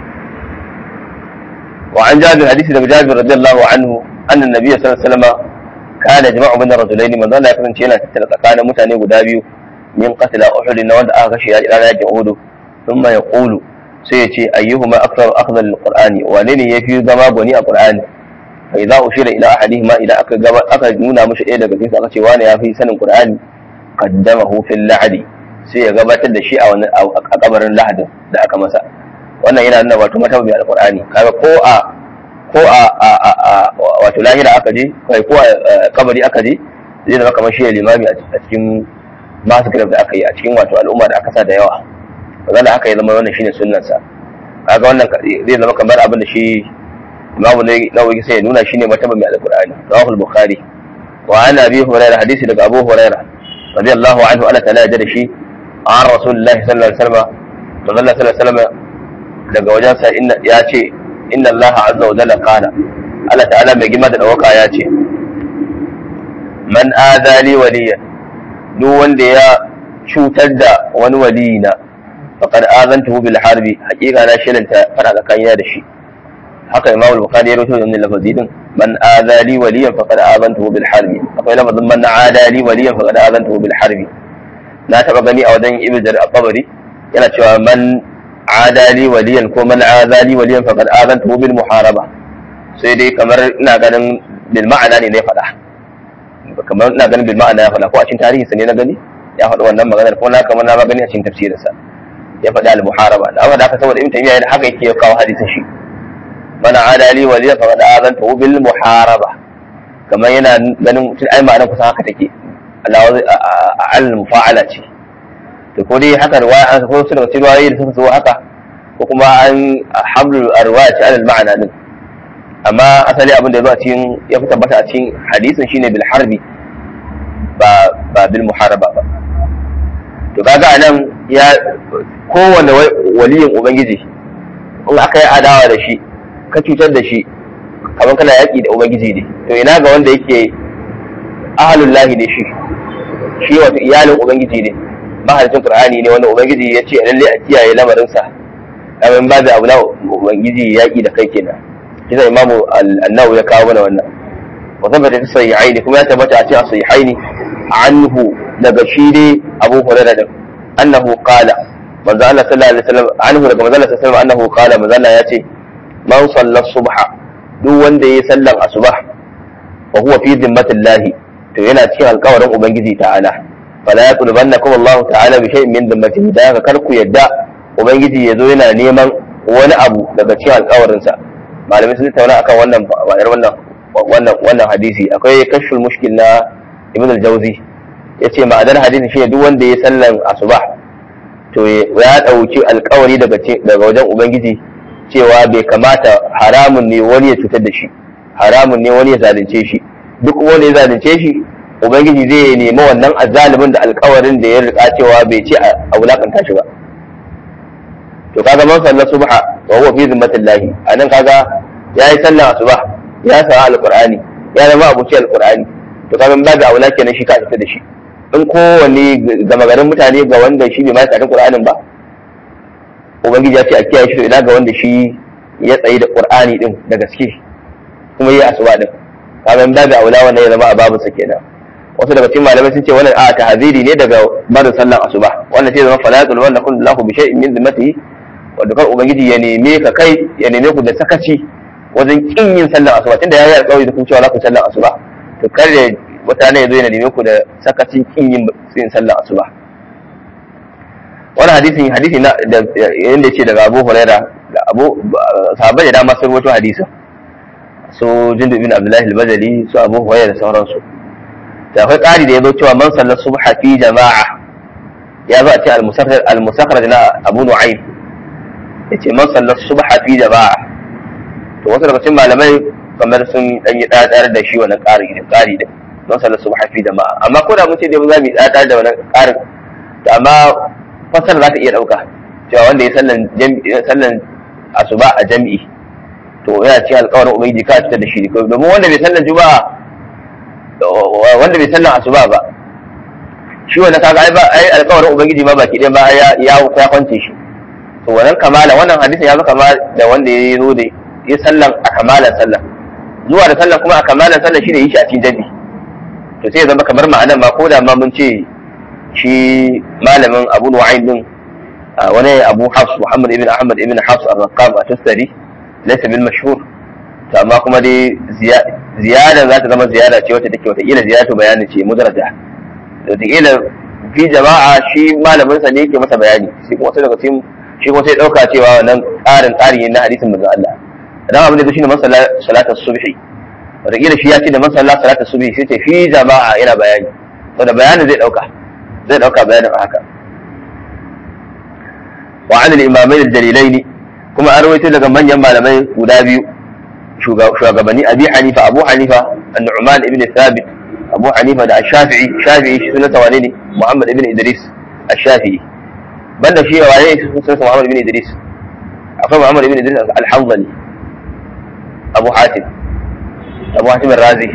wa an jabir hadisi daga jabir radiyallahu anhu anna nabiy sallallahu alaihi wasallam kana jama'u min ar-rajulain manzo Allah ya kasance yana tattara tsakanin mutane guda biyu min qatla uhud na wanda aka kashe ya yakin uhud thumma yaqulu sai ya ce ayyuhuma akthar akhdha lil-qur'ani wane ne yafi zama gwani a qur'ani fa idza ushira ila ahadihima idan aka gaba aka nuna mishi ɗaya daga cikin aka ce wani yafi sanin qur'ani qaddamahu fil la'di sai ya gabatar da shi a wani a kabarin lahadin da aka masa wannan yana nuna wato mata mai alqur'ani kaga ko a ko a wato lahira aka je kai ko a kabari aka je zai zama kamar shi ya limami a cikin masu da aka yi a cikin wato al'umma da aka sa da yawa magana haka ya zama wannan shine sunnansa kaga wannan zai zama kamar abin da shi imamu nawawi sai ya nuna shine mataba mai alqur'ani rawahu al-bukhari wa an abi hurairah hadisi daga abu hurairah radiyallahu anhu Allah ta'ala ya da shi an rasulullahi sallallahu alaihi wasallam manzo Allah sallallahu alaihi wasallam daga wajensa inna ya ce inna Allah azza wa jalla qala Allah ta'ala mai gima da dawaka ya ce man adali waliyan duk wanda ya cutar da wani waliyina faqad azantuhu bil harbi haqiqa na shilanta fara tsakanina da shi haka imam al-bukhari ya rawaito wannan lafazi din man adali waliyan faqad azantuhu bil harbi akwai lafazin man adali waliyan faqad azantuhu bil harbi na taba gani a wajen ibnu jarir al-tabari yana cewa man adali waliyan ko man adali waliyan faqad azantuhu bil muharaba sai dai kamar ina ganin bil ma'ana ne ne faɗa kamar ina ganin bil ma'ana ya faɗa ko a cikin tarihinsa ne na gani ya faɗi wannan maganar ko na kamar na ba gani a cikin tafsirinsa ya faɗi al muharaba da amma da aka saboda ibn taymiya da haka yake kawo hadisin shi man adali waliyan faqad azantuhu bil muharaba kamar yana ganin tun ai ma'anar kusan haka take Allah al mufa'ala ce to ko dai haka riwaya an ko su daga cikin riwayoyi da suka zo haka ko kuma an hamlu arwaya ce al ma'ana din amma asali abin da ya zo a cikin ya fi tabbata a cikin hadisin shine bil harbi ba ba bil muharaba ba to kaga anan ya kowanne waliyin ubangiji in aka yi adawa da shi ka cutar da shi kamar kana yaƙi da ubangiji ne to ina ga wanda yake ahalul lahi ne shi shi wato iyalin ubangiji ne mahalicin qur'ani ne wanda ubangiji ya ce lalle a kiyaye lamarinsa kamar ba da abu na ubangiji yaƙi da kai kenan kisa imamu annahu ya kawo mana wannan wa tabbata fi sahihaini kuma ya tabbata a cikin sahihaini anhu daga shi ne abu hurairah da annahu qala manzo Allah sallallahu alaihi wasallam anhu daga manzo Allah sallallahu alaihi wasallam annahu qala manzo Allah ya ce man salla subha duk wanda yayi sallan asubah wa huwa fi zimmatillahi to yana cikin alƙawarin ubangiji ta'ala fala yaqulbannakum Allah ta'ala bi shay'in min zimmatihi da haka kar ku yadda ubangiji yazo yana neman wani abu daga cikin alƙawarinsa malamai sun tauna akan wannan ma'anar wannan wannan wannan hadisi akwai kashful mushkil na ibn al-jawzi yace ma'anar hadisi shine duk wanda ya sallan asuba to ya dauki alƙawari daga daga wajen ubangiji cewa bai kamata haramun ne wani ya cutar da shi haramun ne wani ya zalunce shi duk wani ya zalunce shi ubangiji zai nemi wannan azalimin da alƙawarin da ya rika cewa bai ce a wulakanta shi ba to kaga man sallar subha wa huwa fi zimmatillahi anan kaga yayi sallar asuba ya sa alqur'ani ya zama abuci alqur'ani to kaga babu aula kenan shi ka fita da shi in kowanne gama garin mutane ga wanda shi bai ma tsarin qur'anin ba ubangiji ya ce a kiyaye shi ina ga wanda shi ya tsayi da qur'ani din da gaske kuma yi asuba din kaga babu aula wannan ya zama a babu sa kenan wasu daga cikin malamai sun ce wannan a tahziri ne daga barin sallar asuba wannan sai zama falatul wanda kun lahu bi shay'in min zimmatihi wanda kar ubangiji ya neme ka kai ya neme ku da sakaci wajen kin yin sallar asuba tunda yayi alƙawari da kun cewa za ku sallar asuba to kar ya mutane ya zo yana neme ku da sakacin kin yin yin sallar asuba wannan hadisin hadisi na da yanda yace daga Abu Huraira da Abu sahabbai da dama sun rawaito hadisin su Jundub bin Abdullah al-Bajali su Abu Huraira da sauransu da akwai ƙari da ya zo cewa man sallar subha fi jama'a ya zo a ce al-musakhraj na Abu Nu'aym ya ce man sallar subha fi jama'a to wasu daga cikin malamai kamar sun dan yi dadar da shi wannan ƙari da ƙari da man sallar subha fi jama'a amma ko da mun ce dai za mu yi dadar da wannan ƙarin to amma fasar za ta iya dauka cewa wanda ya sallan sallan asuba a jami'i to yana cikin alƙawarin ubangiji ka fitar da shi domin wanda bai sallan juma'a wanda bai sallan asuba ba shi wannan kaga ai ba ai alƙawarin ubangiji ma baki ɗaya ba ya ya ya kwance shi to wannan kamala wannan hadisin ya zama kama da wanda ya zo da ya sallan a kamalan sallan zuwa da sallan kuma a kamalan sallan shi ne yi shi a cikin jami to sai ya zama kamar ma'anan ma ko da ma mun ce shi malamin abu nu'aym din wani abu hafs muhammad ibn ahmad ibn hafs ar-raqqam at-tastari laysa bil mashhur to amma kuma dai ziyada za ta zama ziyada ce wata take wata ila ziyadatu bayani ce mudraja da ila fi jama'a shi malamin sa ne yake masa bayani shi kuma sai daga cikin shi kuma sai dauka cewa wannan tsarin tsari ne na hadisin manzon Allah dan abin da shi ne masalla salatul subhi wata ila shi ya ce da masalla salatul subhi sai ce fi jama'a yana bayani saboda bayanin zai dauka zai dauka bayanin haka wa an al-imamain al-dalilaini kuma an rawaito daga manyan malamai guda biyu shugabanni abi hanifa abu hanifa an-nu'man ibn thabit abu hanifa da shafi'i shafi'i shi sunanta wane ne muhammad ibn idris ash-shafi'i banda shi waye sunanta muhammad ibn idris akwai muhammad ibn idris al-hanzali abu hatim abu hatim ar-razi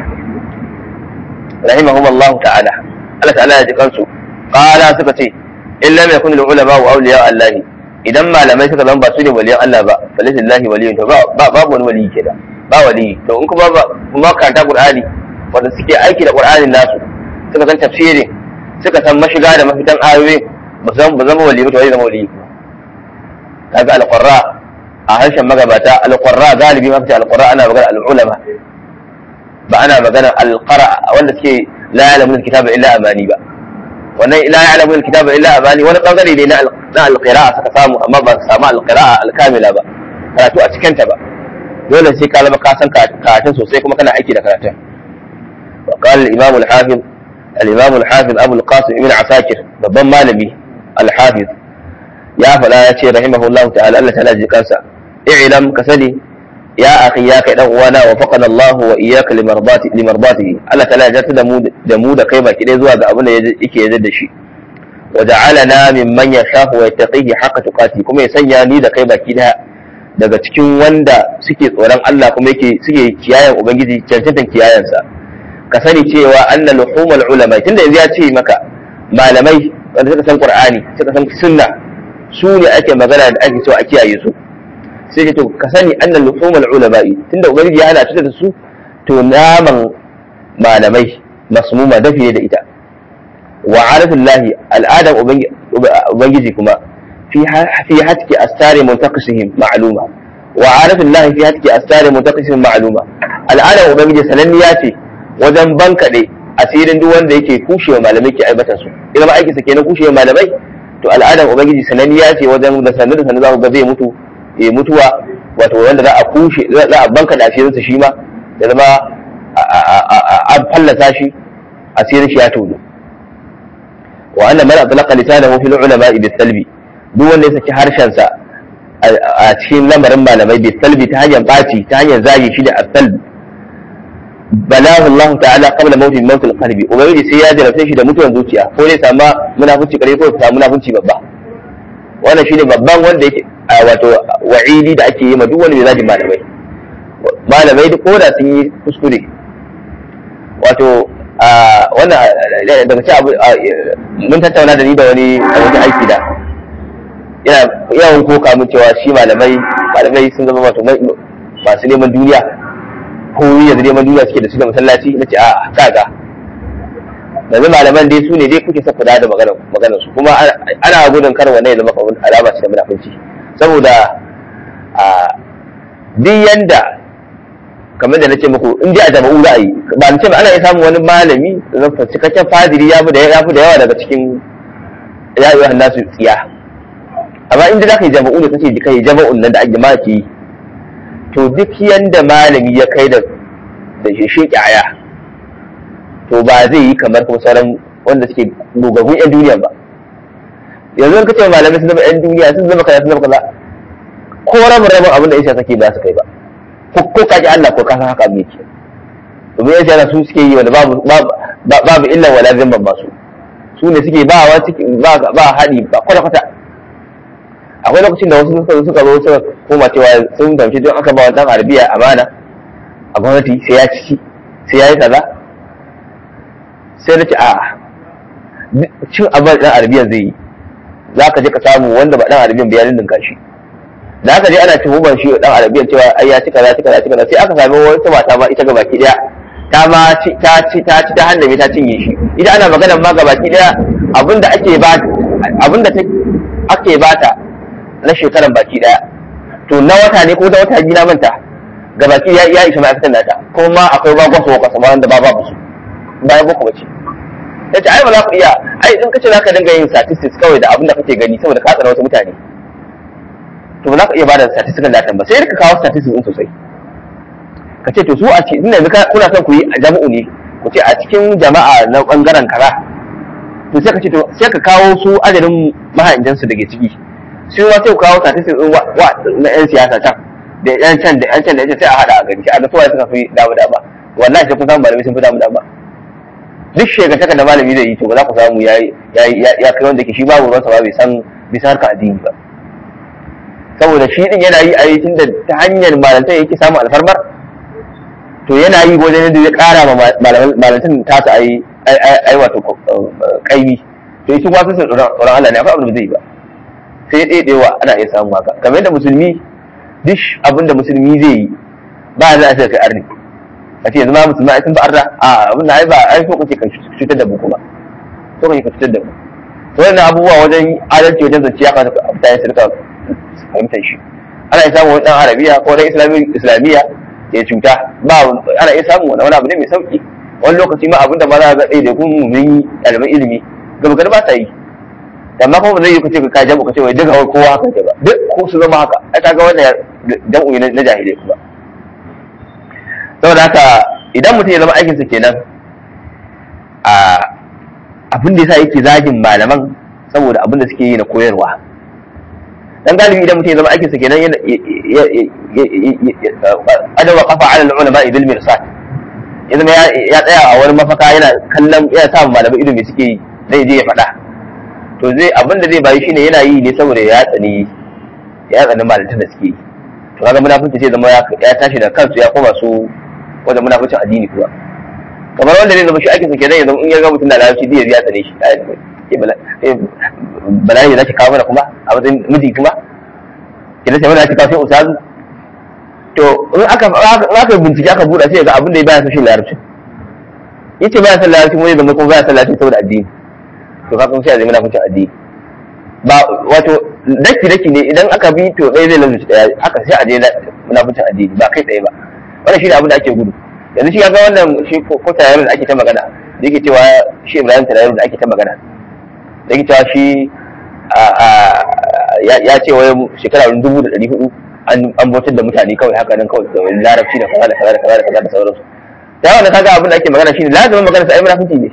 rahimahum Allah ta'ala Allah ta'ala ya ji kansu qala suka ce in lam yakun al-ulama wa awliya Allah idan malamai suka zama ba su ne waliyan Allah ba falillahi waliyun to ba babu wani waliyi kenan ba waliyi to in kuma ba kuma karanta Qur'ani wanda suke aiki da Qur'anin nasu suka san tafsirin suka san mashiga da mafitan ayoyi ba san ba zama waliyi ba to zai zama waliyi kaga al-qurra a harshen magabata al-qurra galibi ma fi al-qurra ana magana al-ulama ba ana magana al-qara wanda suke la ya'lamu al-kitaba illa amani ba wannan la ya'lamu al-kitaba illa amani wani bangare ne na al-qira'a suka samu amma ba su samu al-qira'a al-kamila ba karatu a cikin ta ba dole sai ka zama ka san karatun sosai kuma kana aiki da karatun wa qala al-imam al-hafiz al-imam al-hafiz abu al-qasim ibn asakir babban malami al-hafiz ya faɗa ya ce rahimahullahu ta'ala Allah ta'ala ji kansa i'lam ka sani ya akhi ya kai dan uwana wa faqana Allah wa iyyaka limardati limardatihi Allah ta'ala ya da mu da mu da kai baki dai zuwa ga abin da yake yarda da shi wa ja'alana mimman yashahu wa yattaqihi haqqa tuqati kuma ya sanya ni da kai baki daya daga cikin wanda suke tsoron Allah kuma yake suke kiyayen ubangiji cancantan kiyayensa ka sani cewa anna luhumul ulama tunda yanzu ya ce maka malamai wanda suka san qur'ani suka san sunna su ne ake magana da ake cewa a kiyaye su sai ce to ka sani annal luhumul ulama'i tunda ubangiji ya hana cutar da su to naman malamai masmuma dafi da ita wa aratullahi al'adam ubangiji kuma fi fi hatki astari muntaqisihim ma'luma wa aratullahi fi hatki astari muntaqisihim ma'luma al'adam ubangiji sananniya ce wajen bankade asirin duk wanda yake kushewa malamai ke aibata su idan ma aiki sa kenan kushewa malamai to al'adam ubangiji sananniya ce wajen da sanar da sanar za ku ga zai mutu ya mutuwa wato wanda za a kushe za a banka da asirinsa shi ma da zama an fallasa shi asirin shi ya tono wa anna man atlaqa lisanahu fil ulama bi salbi duk wanda ya saki harshensa a cikin lamarin malamai bi salbi ta hanyar baci ta hanyar zagi shi da asalbi balahu Allah ta'ala qabla mawti mawt al-qalbi ubangiji sai ya jarabce shi da mutuwar zuciya ko ne sama munafunci kare ko ya munafunci babba wannan shine babban wanda yake wato wa'idi da ake yi ma duk wani mai zagin malamai malamai duk koda sun yi kuskure wato wannan daga ci abu mun tattauna da ni da wani a wani aiki da yana yawan koka mun cewa shi malamai malamai sun zama wato masu neman duniya ko yanzu neman duniya suke da su da masallaci na ce a kaga yanzu malaman dai su ne dai kuke saka da maganar su kuma ana gudun kar wannan ya zama alama ce da munafunci saboda a duk yanda kamar da nace muku in ji a jama'u za a yi ba nace ba ana iya samun wani malami zafa cikakken fadiri ya fi da yawa daga cikin ya yi nasu tsiya amma inda za ka yi jama'u ne kace ka yi jama'un nan da ake ma ke yi to duk yanda malami ya kai da da shi aya to ba zai yi kamar kuma sauran wanda suke gogaggun yan duniya ba yanzu ka ce malamai sun zama yan duniya sun zama kaza sun zama kaza ko rabin rabin abin da ya sake ba su kai ba ko kaji Allah ko kasa haka abin yake domin ya shara su suke yi wanda babu babu illa wala zimban ba su su ne suke ba wa ba ba haɗi ba kwata kwata akwai lokacin da wasu suka suka zo suka koma cewa sun fahimci don aka ba wa dan arabiya amana a gwamnati sai ya ci sai ya yi kaza sai na ce a cin abin ɗan arabiyan zai yi za ka je ka samu wanda ba ɗan arabiyan ba ya dindinka shi da aka je ana tuhumar shi ɗan arabiyan cewa ai ya cika za cika za cika sai aka sami wata mata ma ita gabaki ɗaya ta ma ci ta ci ta ci ta handame ta cinye shi ita ana magana ma gabaki ɗaya abinda ake ba abinda ake bata na shekaran baki ɗaya to na wata ne ko da wata biyu na manta gabaki ya ya isa ma'aikatan nata kuma akwai ba gwaso kwasa ba wanda ba babu su bayan boko bace yace ai ba za ku iya ai in kace zaka dinga yin statistics kawai da abin da kake gani saboda ka tsara wasu mutane to ba za ka iya bada statistical data ba sai ka kawo statistics din sosai ka ce to su a cikin yanzu kuna son ku yi a jama'u ne ku ce a cikin jama'a na bangaren kaza to sai ka ce to sai ka kawo su adadin mahaijansu da ke ciki sai ma sai ku kawo statistics din wa na yan siyasa can da yan can da yan can da yan sai a hada a gari sai a ga suwaye suka fi damu dama wallahi sai kun samu malamai sun fi damu dama duk shekara da malami zai yi to ba za ku samu ya ya kai wanda ke shi babu ruwansa ba bai san bisa harka addini ba saboda shi din yana yi a yi tun da ta hanyar malantar yake samun alfarmar to yana yi wajen yadda ya kara ma malantar tasa ai ai wato kaimi to shi kuma sun tsoron Allah ne akwai abin da zai yi ba sai ɗaiɗewa ana iya samun haka kamar yadda musulmi duk abin da musulmi zai yi ba za a sai kai arni a ce yanzu ma musulmi ai sun ba arna a abin da ai ba ai so kake ka cutar da mu kuma so kake ka cutar da mu to wannan abubuwa wajen adalci wajen zance ya kamata mutane su rika fahimtar shi ana iya samun wani dan arabiya ko dan islamiyya ya cuta ba ana iya samun wani abu ne mai sauki wani lokaci ma abinda ma za ga ɗaya da kun mun yi ɗaliban ilimi gaba gari ba ta yi amma kuma ba zai yi kace ka jabu kace wai duka kowa haka ce ba duk ko su zama haka ai kaga wannan jam'u na jahilai kuma saboda haka idan mutum ya zama aikinsa kenan a abin da yasa yake zagin malaman saboda abin da suke yi na koyarwa dan galibi idan mutum ya zama aikinsa kenan adawa kafa ala ulama bil mirsad ya zama ya tsaya a wani mafaka yana kallon yana sa malamai ido me suke yi zai je ya faɗa to zai abin da zai bayi shine yana yi ne saboda ya tsani ya tsani malantar da suke yi to kaga munafunci sai zama ya tashi da kansu ya koma su wajen munafuncin addini kuwa kamar wanda zai zama shi aikinsa kenan ya zama in ya ga mutum da larabci zai ya tsane shi bala'i da zaki kawo mana kuma a matsayin miji kuma idan sai mana zaki kawo sai ustazu to in aka in aka bincike aka buɗa sai ga abin da ya baya son shi larabci yace baya son larabci mu zama kuma baya son larabci saboda addini to ka kuma sai a zai munafuncin addini ba wato daki daki ne idan aka bi to ɗaya zai lalata ɗaya haka sai a je munafuncin addini ba kai ɗaya ba wannan shi ne abin da ake gudu yanzu shi ya ga wannan shi ko tayarin da ake ta magana da yake cewa shi ibrahim tayarin da ake ta magana da yake cewa shi ya ce wai shekara dubu da ɗari hudu an bautar da mutane kawai haka nan kawai da larabci da kaza da kaza da kaza da kaza da sauransu ta wannan kaga abin da ake magana shine lazumin magana sai munafunci ne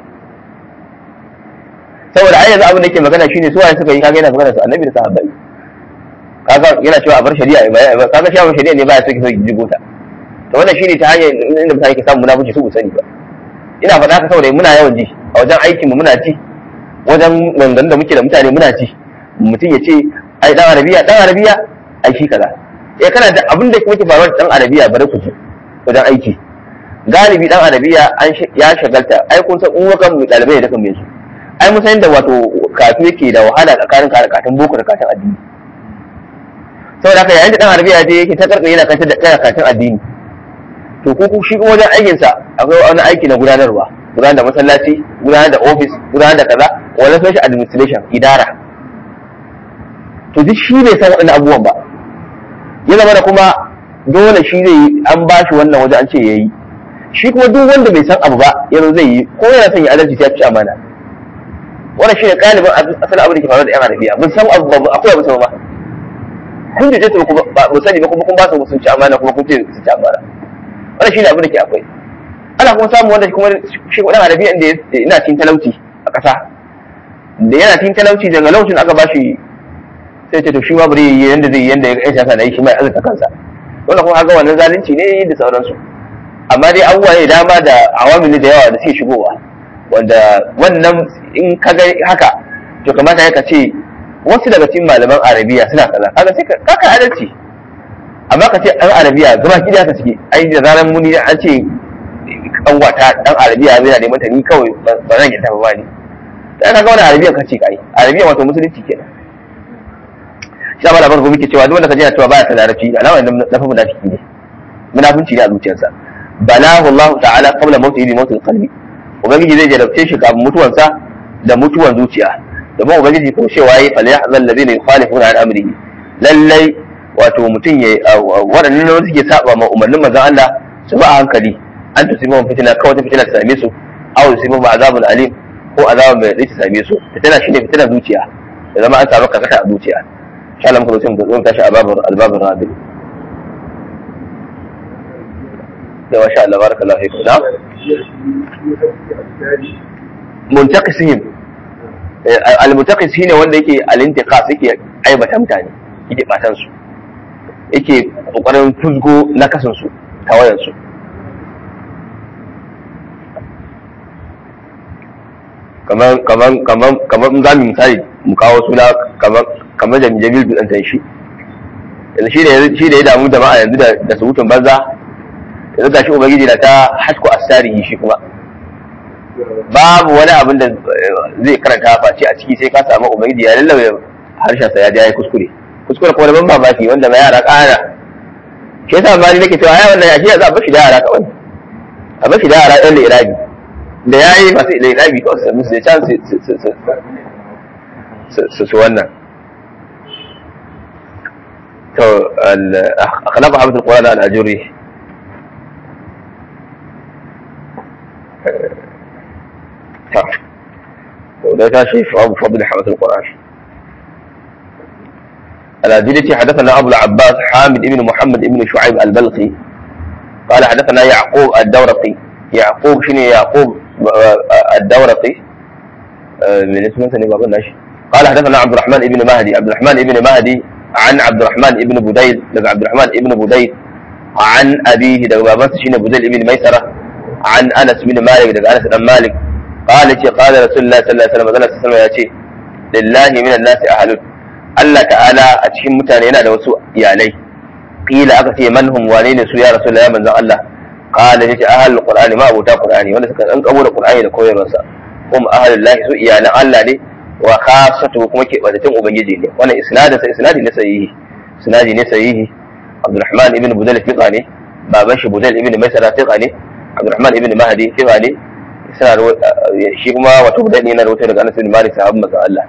saboda ai yanzu abin da yake magana shine su waye suka yi kaga yana magana su annabi da sahabbai kaga yana cewa a bar shari'a ba kaga shi shari'a ne ba ya soke soke jigo ta to wannan shine ta hanyar inda mutane ke samu munafunci su sani ba ina faɗa haka saboda muna yawan ji a wajen aikin mu muna ji wajen maganganun da muke da mutane muna ji mutum ya ce ai dan arabiya dan arabiya ai shi kaza eh kana da abin da muke faruwa da dan arabiya bare ku ji wajen aiki galibi dan arabiya an ya shagalta ai kun san uwakan mu dalibai da kan su ai mun san da wato kafi yake da wahala tsakanin karatun boko da karatun addini saboda haka yayin da dan arabiya je yake ta karkare yana kantar da karatun addini to ko ku shi kuma wajen aikin sa akwai wani aiki na gudanarwa gudanar da masallaci gudanar da office gudanar da kaza wani social administration idara to duk shi bai san waɗannan abubuwan ba ya zama da kuma dole shi zai yi an ba shi wannan waje an ce ya yi shi kuma duk wanda bai san abu ba yanzu zai yi ko yana son ya adalci sai ya ci amana wannan shi ne ƙalibin asalin abin da ke faruwa da yan arabiya mun san abu ba akwai abu sama ba kun je ta ba mu sani ba kuma kun ba su sun ci amana kuma kun ce su ci amana wannan shi ne abin da ke akwai ana kuma samun wanda kuma shi ɗan arabiya inda yana cikin talauci a ƙasa da yana cikin talauci daga lokacin aka ba shi sai ce to shi ma bari yi yanda zai yi yanda ya siyasa na yi shi mai azurta kansa wannan kuma haka wannan zalunci ne da sauransu amma dai abubuwa ne dama da awamili da yawa da suke shigowa wanda wannan in ka ga haka to kamata ya ka ce wasu daga cikin malaman arabiya suna kaza kaga sai ka ka adalci amma ka ce an arabiya gaba ki da haka suke ai da zaran muni an ce dan wata dan arabiya zai na neman ta ni kawai ba zan yi tafi ba ni sai ka ga wani arabiya kace kai arabiya wato musulunci kenan shi ba labarin gobe ke cewa duk wanda ka je cewa baya ta larabci alama na fa munafiki ne munafunci ne a zuciyarsa balahu Allah ta'ala qabla mawtihi bi mawtil qalbi ubangiji zai jarabce shi kafin mutuwansa da mutuwan zuciya domin ubangiji ko cewa yi fal yahzal ladina yukhalifuna an amrihi lallai wato mutum ya waɗannan da suke saba ma umarnin manzon Allah su ba a hankali an tusibu fitina kawai ta fitina ta same su aw yusibu ma azabun alim ko azabun mai ta same su fitina shine fitina zuciya da zama an samu kakata a zuciya insha Allah muka zo mu zo tashi a babur albabur rabi da masha Allah barakallahu fikum na muntaqisihim al-muntaqis shine wanda yake al-intiqas yake aibata mutane yake batan su yake kokarin fusgo na kasan su tawayan su kamar kamar kamar kamar za mu misali mu kawo suna kamar kamar da Jamil bin dan shi yanzu shi da shi da ya damu jama'a yanzu da da surutun banza yanzu gashi ubangiji na ta hasku asarihi shi kuma babu wani abin da zai karanta face a ciki sai ka samu ubangiji ya lallabe harshen sa ya ji yayi kuskure kuskure kuma da ban mamaki wanda mai yara kana shi yasa ma ni nake cewa ai wannan yashi za a bashi da yara kawai a bashi da yara ɗan lirabi da yayi masu lirabi kawai su musu da can su su wannan to akhlaq habtul qur'an al-ajuri وده تاشي في أبو فضل حمد القرآن الأدلة حدثنا أبو العباس حامد بن محمد بن شعيب البلقي قال حدثنا يعقوب الدورقي يعقوب شنو يعقوب الدورقي من اسمه ثاني باب الناشي قال حدثنا عبد الرحمن بن مهدي عبد الرحمن بن مهدي عن عبد الرحمن بن بديل لقى عبد الرحمن بن بديل عن أبيه لقى بابنس شنو بديل بن ميسرة عن أنس بن مالك لقى أنس بن مالك قال ce قال رسول الله صلى الله عليه وسلم Allah sallallahu ya ce lillahi minan nasi ahlun Allah ta'ala a cikin mutane yana da wasu iyalai qila aka ce man hum wane ne su ya rasulullah ya manzon Allah qala yace ahlul qur'ani ma abota qur'ani wanda suka dan kabo da qur'ani da koyarwarsa hum ahlul lahi su iyalan Allah ne wa khassatu kuma ke badatin ubangiji ne wannan isnadin sa isnadi ne sahihi isnadi ne sahihi Abdurrahman ibn Budal fiqa ne baban shi Budal ibn Maisara fiqa ne Abdurrahman ibn Mahdi fiqa ne shi kuma wato budani yana rawaito daga Anas bin Malik sahabban manzon Allah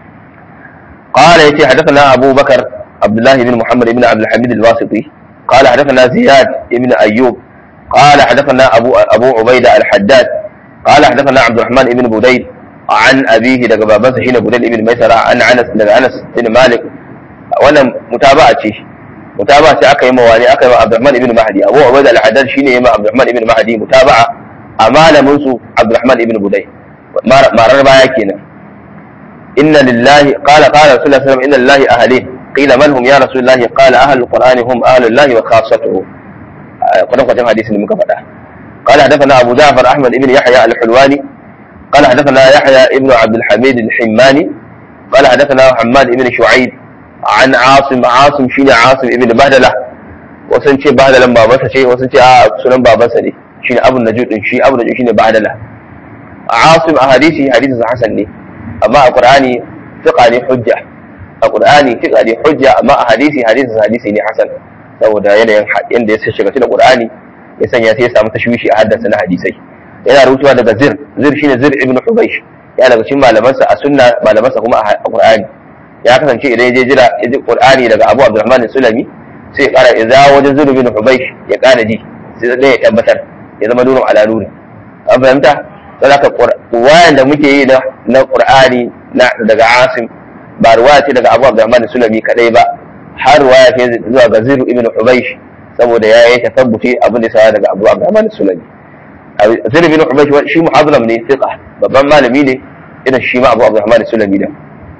قال يتي حدثنا أبو بكر عبد الله بن محمد بن عبد الحميد الواسطي قال حدثنا زياد بن أيوب قال حدثنا أبو أبو عبيدة الحداد قال حدثنا عبد الرحمن بن بديل عن أبيه دقى بابنسا شين بديل بن ميسرة عن أنس دقى أنس بن مالك وانا متابعة شيء متابعة أكا يما واني أكا يما عبد الرحمن بن مهدي أبو عبيدة الحداد شين يما عبد الرحمن بن مهدي متابعة أمانة منسو عبد الرحمن بن بديل ما رر بايا كينا إن لله قال قال رسول الله صلى الله عليه وسلم إن لله أهلين قيل من هم يا رسول الله قال أهل القرآن هم أهل الله وخاصته قد قد حديث من كفدا قال حدثنا أبو جعفر أحمد بن يحيى الحلواني قال حدثنا يحيى ابن عبد الحميد الحماني قال حدثنا حماد بن شعيب عن عاصم عاصم شيني عاصم ابن بهدلة وسن ce bahdalan babansa ce wasu ce a sunan babansa ne shine abu najud din shi abu najud shine bahdala asim a hadisi hadisin hasan ne amma a qur'ani fiqa ne hujja a qur'ani fiqa ne hujja amma a hadisi hadisin hadisi ne hasan saboda yanayin yanda ya shiga cikin qur'ani ya sanya sai ya samu tashwishi a haddasa na hadisai yana rubutuwa daga zir zir shine zir ibn hubaysh ya daga cikin malamansa a sunna malamansa kuma a qur'ani ya kasance idan ya je jira ya ji qur'ani daga abu abdurrahman sulami sai ya kara idza wajen zir ibn hubaysh ya kara ji sai dai ya tabbatar ya zama nurun ala nuri an fahimta don haka wayan da muke yi na qur'ani daga asim ba ruwaya ce daga abu abdurrahman sulami kadai ba har ruwaya ce zuwa ga ziru ibn hubaysh saboda ya yi tasabbuti abin da sa daga abu abdurrahman sulami ziru ibn hubaysh shi muhadram ne fiqa babban malami ne irin shi ma abu abdurrahman sulami da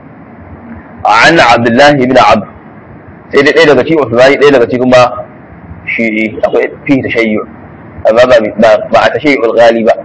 an abdullahi ibn abd sai dai ɗaya daga cikin usmani ɗaya daga cikin ma shi akwai fi tashayyu amma ba a tashayyul ghali ba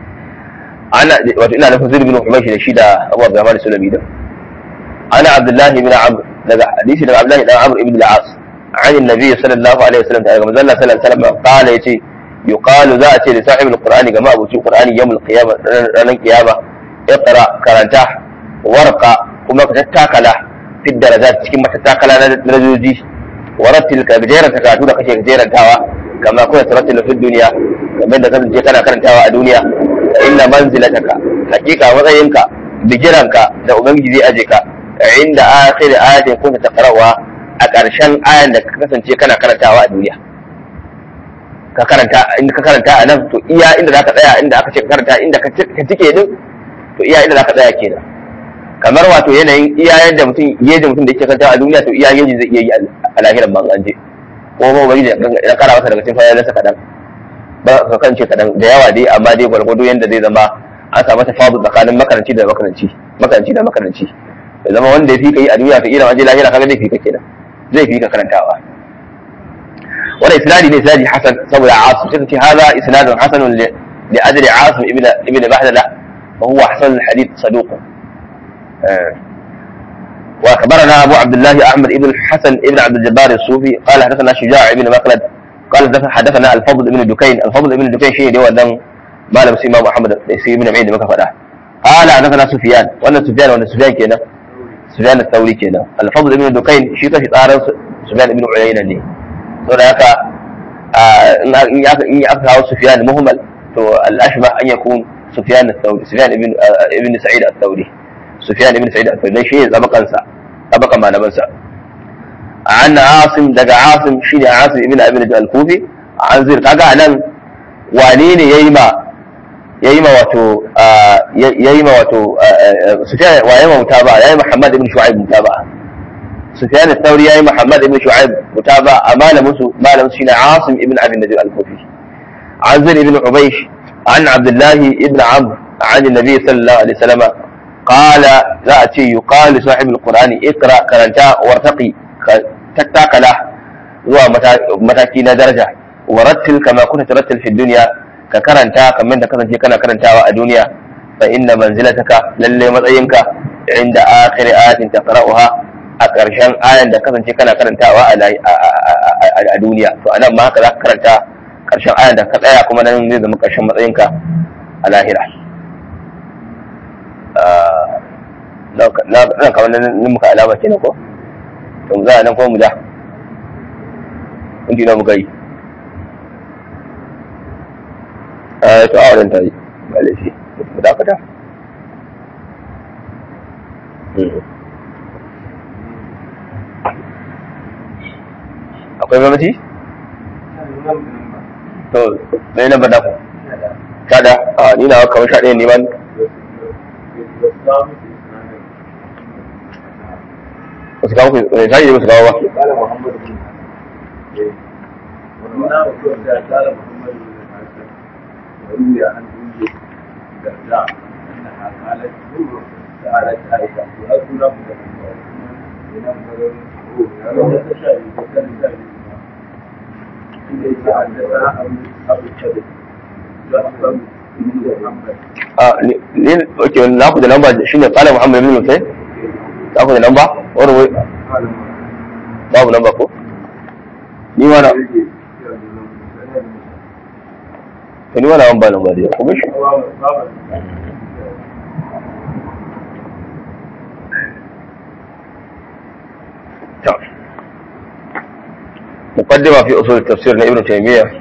ana wato ina nufin zirgin humayshi da shi da abu abdurrahman sulami da ana abdullahi ibn amr daga hadisi daga abdullahi ibn amr ibn al-as عن النبي صلى الله عليه وسلم daga manzon Allah sallallahu alaihi wasallam qala yace yuqalu za a ce da sahibul qur'ani ga ma'abuci qur'ani yawmul qiyama ranar qiyama iqra karanta warqa kuma ka tattakala fi darajat cikin matattakala na darajoji warattil ka gajeren takatu da kake gajerantawa kama kuma tarattil fi duniya kamar da kasance kana karantawa a duniya fa inna manzilataka hakika matsayinka bigiranka da ubangiji zai aje ka inda akhir ayatin kunta taqra'uha a ƙarshen ayan da ka kasance kana karantawa a duniya ka karanta inda ka karanta a nan to iya inda zaka tsaya inda aka ce ka karanta inda ka tike din to iya inda zaka tsaya kenan kamar wato yanayin iya yadda mutum yadda mutum da yake karanta a duniya to iya yadda zai iya yi a lahiran ban an je ko ba ubangiji ya kara masa daga cikin fayalansa kadan ba ka kance kadan da yawa dai amma dai gwargwado yanda zai zama an samu tafadu tsakanin makaranci da makaranci makaranci da makaranci ya zama wanda ya fi ka yi a duniya ka ila waje lahira kaga zai fi ka kenan zai fi ka karantawa wani isnadi ne isnadi hasan saboda asim sai ce hada isnadun hasanun li ajri asim ibn ibn bahdala wa huwa hasan al-hadith saduq وأخبرنا أبو عبد الله أحمد بن الحسن بن عبد الجبار الصوفي قال حدثنا شجاع بن مخلد قال حدثنا الفضل بن دكين الفضل بن دكين شيء دي ودن ما لم سيما محمد سي بن عيد مكة فدا قال حدثنا سفيان وانا سفيان وانا سفيان كنا سفيان الثوري كنا الفضل بن دكين شيء في طار سفيان بن عيينة ne saboda haka in aka kawo Sufyan muhimmal to al-ashbah an yakun Sufyan al-Thawri Sufyan ibn ibn Sa'id al-Thawri Sufyan ibn Sa'id al-Thawri shi ne zabakansa zabakan malamansa an Asim daga Asim shine Asim ibn Abi al-Kufi an zir kaga anan wane ne yayi ma yayi ma wato yayi ma wato Sufyan waye ma mutaba yayi Muhammad ibn Shu'aib mutaba Sufyan al-Thawri yayi Muhammad ibn Shu'aib mutaba a malamin su malamin shine Asim ibn Abi Najib al-Kufi an zir ibn Ubaysh an Abdullah ibn Amr عن النبي صلى الله عليه وسلم قال لا أتي يقال لصاحب القرآن اقرأ كرنتا وارتقي tattakala zuwa mataki na daraja warattil kama kunta tarattil fi dunya ka karanta kamar da kasance kana karantawa a duniya fa inna manzilataka lalle matsayinka inda akhir ayatin taqra'uha a ƙarshen ayan da kasance kana karantawa a duniya to anan ma haka za ka karanta ƙarshen ayan da ka tsaya kuma nan zai zama ƙarshen matsayinka a lahira na kamar nan muka alama kenan ko to mu za a nan kuma mu da inda muka yi a to a wadanta yi ba laifi mu dakata akwai mamaci? to na nan ba daku kada a ni na kamar sha ɗaya neman wasu kawo ku sai ne musu kawo ba a ne ok na ku da lamba shine kala muhammad bin mutai za ku da lamba wani wai babu lamba ko ni wana to ni wana an ba lamba da kuma shi مقدمة في أصول التفسير لابن تيمية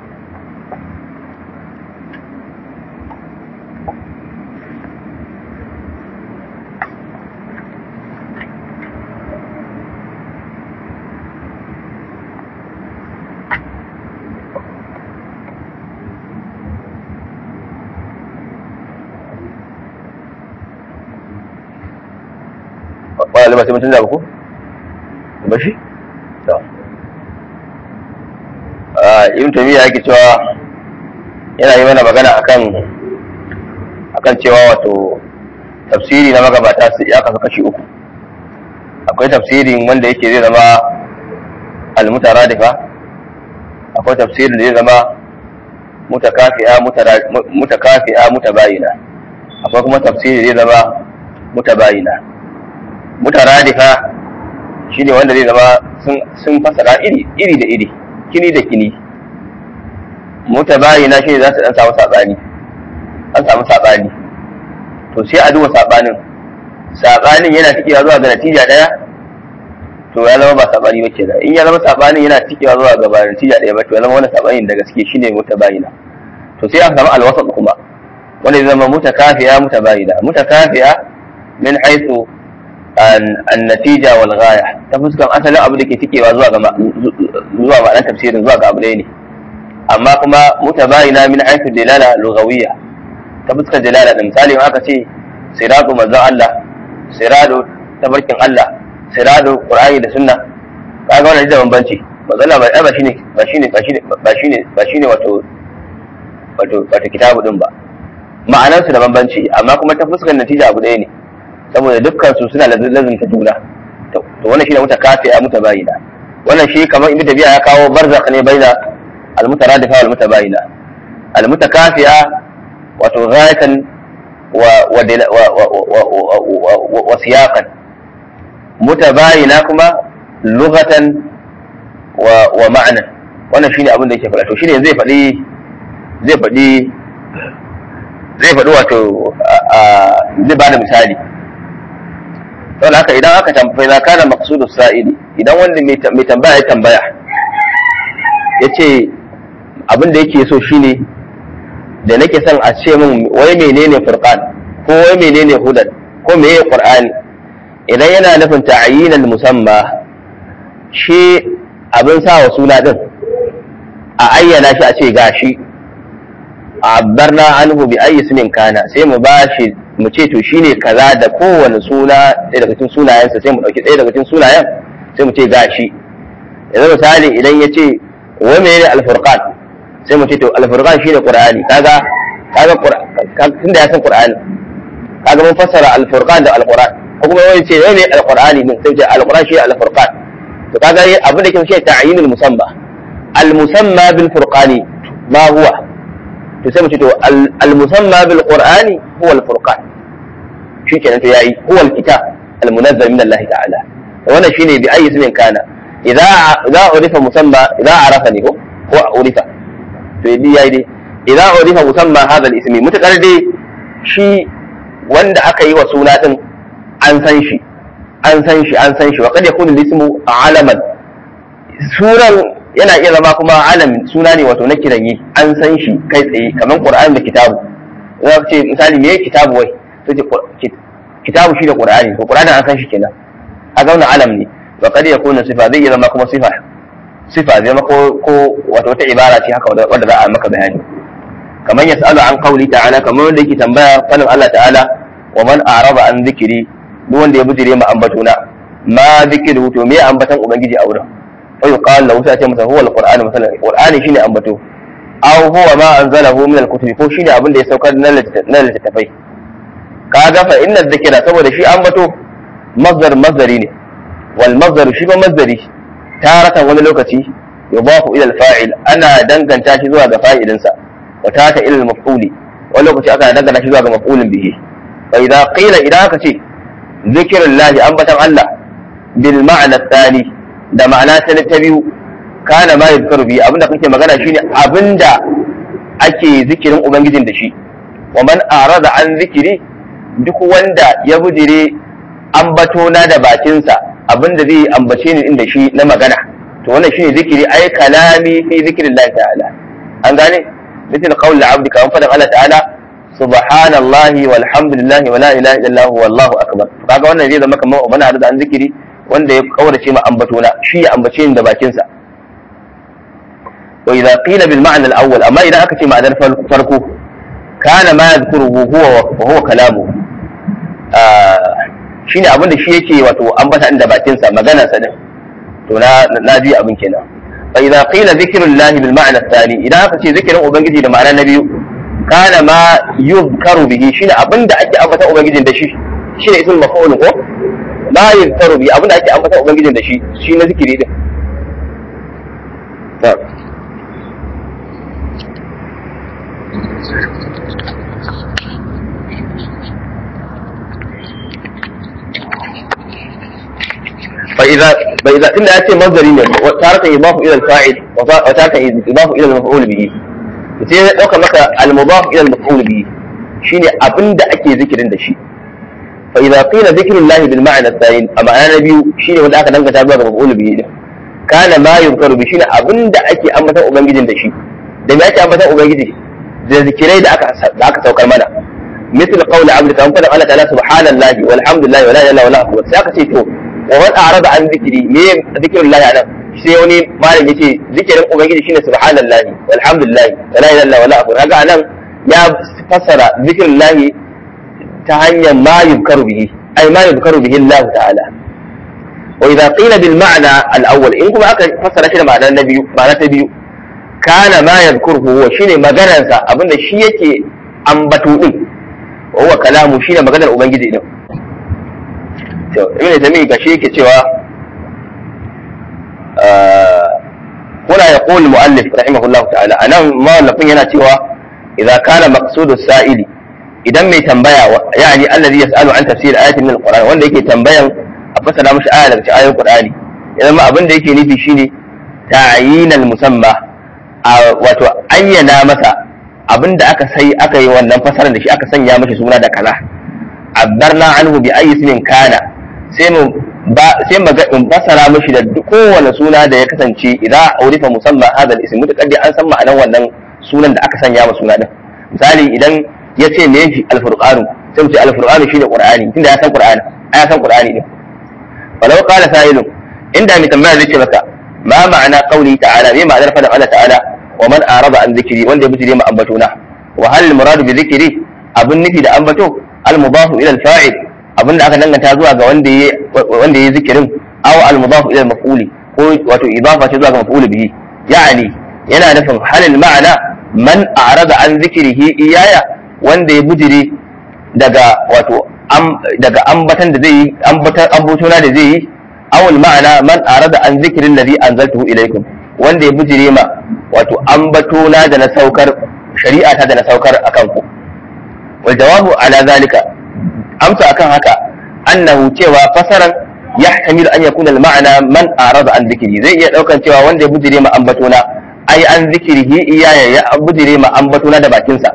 ba sai mutum da ku ba shi to ibn taymiya yake cewa yana yi mana magana akan akan cewa wato tafsiri na magabata su ya kasu kashi uku akwai tafsirin wanda yake zai zama almutaradifa akwai tafsirin da zai zama mutakafi'a mutakafi'a mutabayina akwai kuma tafsiri zai zama mutabayina mutaradifa shine wanda zai zama sun fasara iri iri da iri kini da kini mutabayina shi ne za su dan samu sabani an samu sabani to sai a duba sabanin sabanin yana tikewa zuwa ga natija daya to ya zama ba sabani ba kenan in ya zama sabanin yana tikewa zuwa ga ba natija daya ba to ya zama wannan sabanin da gaske shine mutabayina to sai a samu alwasat kuma wanda ya zama mutakafiya mutabayina mutakafiya min haythu an-natija wal ghaya ta fuskan asalin abu da ke tikewa zuwa ga zuwa ma'anar tafsirin zuwa ga abu ne amma kuma mutabayina min haythu dilala lughawiyya ta fuskar dalala da misali aka ce siratu manzon Allah siratu tabarkin Allah siratu qur'ani da sunna kaga wannan da bambanci manzon Allah ba shine ba shine ba shine ba shine ba shine wato wato wato kitabu din ba ma'anar su da bambanci amma kuma ta fuskar natija abu ɗaya ne saboda dukkan su suna lazimta juna to wannan shine mutakafiya mutabayina wannan shi kamar ibnu tabi'a ya kawo barzakh ne baina al-mutaradifa wal mutabayina al-mutakafiya wato ghayatan wa siyaqan mutabayina kuma lughatan wa ma'nan wannan shine abin da yake faɗa to shine zai faɗi zai faɗi zai faɗi wato zai bada misali saboda haka idan aka tambaya za kana maqsudu sa'ili idan wanda mai tambaya ya tambaya yace abin da yake so shine da nake son a ce min wai menene furqan ko wai menene hudan ko meye qur'ani idan yana nufin ta'yinal musamma shi abin sa wa suna din a ayyana shi a ce gashi abbarna anhu bi ayyi ismin kana sai mu bashi mu ce to shine kaza da kowane suna ɗaya daga cikin sunayensa sai mu ɗauki ɗaya daga cikin sunayen sai mu ce gashi yanzu misali idan ya ce wai menene al-furqan sai mu ce to al-furqan shine qur'ani kaga kaga tunda ya san qur'ani kaga mun fassara al-furqan da al-qur'an ko kuma wani ce wai ne al-qur'ani din sai ce al-qur'an shi al-furqan to kaga abin da ke shi ta'yinul musamma al-musamma bil furqani ma huwa to sai mu ce to al-musamma bil qur'ani huwa al-furqan shi kenan to yayi huwa al-kitab al-munazzal min Allah ta'ala wannan shine bi ayi ismin kana idza idza urifa musamma idza arafani ko ko urifa to yi yayi dai idan urifa musamman hadha al-ismi mutakar dai shi wanda aka yi wa suna din an san shi an san shi an san shi wa kad yakunu al-ismu alaman sunan yana iya zama kuma alamin suna ne wato na kiran yi an san shi kai tsaye kamar qur'ani da kitabu za ce misali me kitabu wai to ce kitabu shi da qur'ani to qur'ani an san shi kenan a zauna alam ne wa kad yakunu sifa zai iya zama kuma sifa sifa zai mako ko wato wata ibara ce haka wadda za a maka bayani kamar ya sa'alu an kauli ta'ala kamar wanda yake tambaya fadin Allah ta'ala wa man a'raba an zikiri duk wanda ya bijire ma ambatuna ma zikiru to me ambatan ubangiji a wurin fa yuqal lahu sai ce masa huwa alquran masalan qur'ani shine ambato aw huwa ma anzalahu min alkutubi ko shine abin da ya saukar na littattafai kaga fa inna dhikra saboda shi ambato masdar masdari ne wal masdar shi ba masdari taratan wani lokaci yudafu ila al-fa'il ana danganta shi zuwa ga fa'ilinsa wa tata ila al-maf'uli wani lokaci aka danganta shi zuwa ga maf'ulin bihi fa idza qila idan aka ce zikrullahi ambatan Allah bil ma'na thani da ma'ana ta ta biyu kana ma yadhkaru bi abinda kake magana shine abinda ake zikirin ubangijin da shi wa man arada an zikiri duk wanda ya bujire ambato na da bakinsa abinda zai ambace ni inda shi na magana to wannan shine zikiri ai kalami fi zikrillah ta'ala an gane misal qaul al-abd kan fadan Allah ta'ala subhanallahi walhamdulillahi wala ilaha illallah wallahu akbar kaga wannan zai zama kamar mana da an zikiri wanda ya kaurace ma ambato na shi ya ambace ni da bakinsa wa idza qila bil ma'na al-awwal amma idan aka ce ma'anar farko kana ma yadhkuruhu huwa wa huwa kalamu shine abin da shi yake wato ambata inda bakin sa magana sa din to na na ji abin kenan fa idza qila zikrullahi bil ma'na thani idan aka ce zikirin ubangiji da ma'ana na biyu kana ma yuzkaru bihi shine abin da ake ambata ubangijin da shi shine ismul maf'ul ko ma yuzkaru bihi abin da ake ambata ubangijin da shi shi na zikiri din فإذا فإذا إلا أتي مصدر تارة يضاف إلى الفاعل وتارة يضاف إلى المفعول به sai ya dauka maka al-mudaf ila al-maf'ul bihi shine abinda ake zikirin da shi fa idza qila zikrullahi bil ma'na thayin a ma'ana na biyu shine wanda aka dangata zuwa ga maf'ul bihi din kana ma yunkaru bi shine abinda ake ambatan ubangijin da shi da me ake ambatan ubangiji da zikirai da aka da aka saukar mana مثل قول عبد كان قال الله تعالى سبحان الله والحمد لله ولا اله الا الله اكبر sai aka ce to wa man a'rada an zikri me zikrullahi anan sai wani malam yace zikirin ubangiji shine subhanallahi walhamdulillahi wala ilaha illa wala akbar kaga anan ya fassara zikrullahi ta hanyar ma yuzkaru bihi ay ma yuzkaru bihi Allah ta'ala wa idza qila bil ma'na al awwal in kuma aka fassara shi da ma'ana na biyu ma'ana ta biyu kana ma yadhkuruhu wa shine maganarsa abinda shi yake ambato din wa huwa kalamu shine maganar ubangiji din to ibn tamiy gashi yake cewa هنا يقول المؤلف رحمه الله تعالى أنا ما لفين هنا تيوا إذا كان مقصود السائل إذا ما تنبيا يعني الذي يسأل عن تفسير آية من القرآن وanda yake tambayan a fasara mishi aya daga cikin ayoyin Qur'ani idan ma abin da yake nufi shine ta'yinal musamma wato ayyana masa abin da aka sai aka yi wannan fasarar da shi aka sanya mishi suna da kaza abdarna anhu bi ayyi ismin kana sai mu ba sai maga in fasara mishi da kowane suna da ya kasance idan urifa musamman hadal ism mutakaddi an san ma'anar wannan sunan da aka sanya ma suna din misali idan ya ce me shi alfurqanu sai mu ce alfurqanu shine qur'ani tunda ya san qur'ani ya san qur'ani din walau qala sa'ilun inda mai tambaya zai ce maka ma ma'ana qawli ta'ala me ma'anar fadin Allah ta'ala wa man arada an zikri wanda ya bijire ma ambatona wa hal muradu bi zikri abun nufi da ambato al mudafu ila al fa'il abin da aka danganta zuwa ga wanda ya wanda ya zikirin aw al mudaf ila al maf'uli ko wato idafa ce zuwa ga maf'ul bihi yani yana nufin halil ma'ana man a'rada an zikrihi iyaya wanda ya bujire daga wato daga ambatan da zai yi ambatan ambotona da zai yi aw al ma'ana man a'rada an zikrin ladhi anzaltuhu ilaykum wanda ya bujire ma wato ambatona da na saukar shari'ata da na saukar akan ku wal jawabu ala zalika amsa akan haka annahu cewa fasaran yahtamilu an yakuna al-ma'na man arada an dhikri zai iya daukan cewa wanda ya bujire ma ambatona ai an zikrihi iyaya ya bujire ma ambatona da bakin sa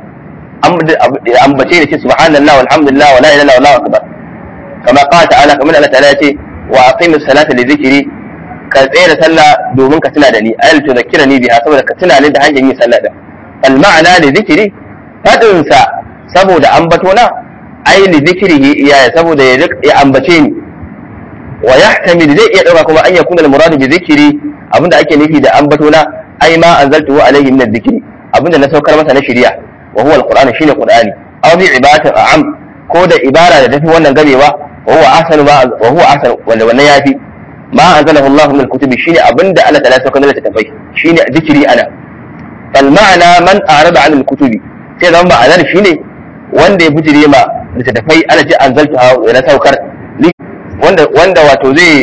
ambace da ce subhanallah walhamdulillah wala ilaha illa allah akbar kama qala ta'ala kamar Allah ta'ala yace wa aqimus salata li dhikri ka tsaya da sallah domin ka tuna da ni ayal tuzakkirani biha saboda ka tuna ni da hanyar yin sallah da al ma'ana li dhikri fadin sa saboda ambatona ai li zikrihi iyaya saboda ya ambace ni wa yahtamil zai iya dauka kuma an yakuna al murad bi zikri abinda ake nufi da ambatona ai ma anzaltuhu alaihi min dhikri abinda na saukar masa na shari'a wa huwa al qur'an shine qur'ani aw bi ibadatin a'am ko da ibara da tafi wannan gamewa wa huwa ahsanu ma wa huwa ahsanu wanda wannan yafi ma anzalahu Allah min al kutubi shine abinda Allah ta'ala saukar da tafai shine zikri ana fal ma'ana man arada an al kutubi sai zama ma'anar shine wanda ya bujire ma littattafai ana ce an zalta na saukar wanda wanda wato zai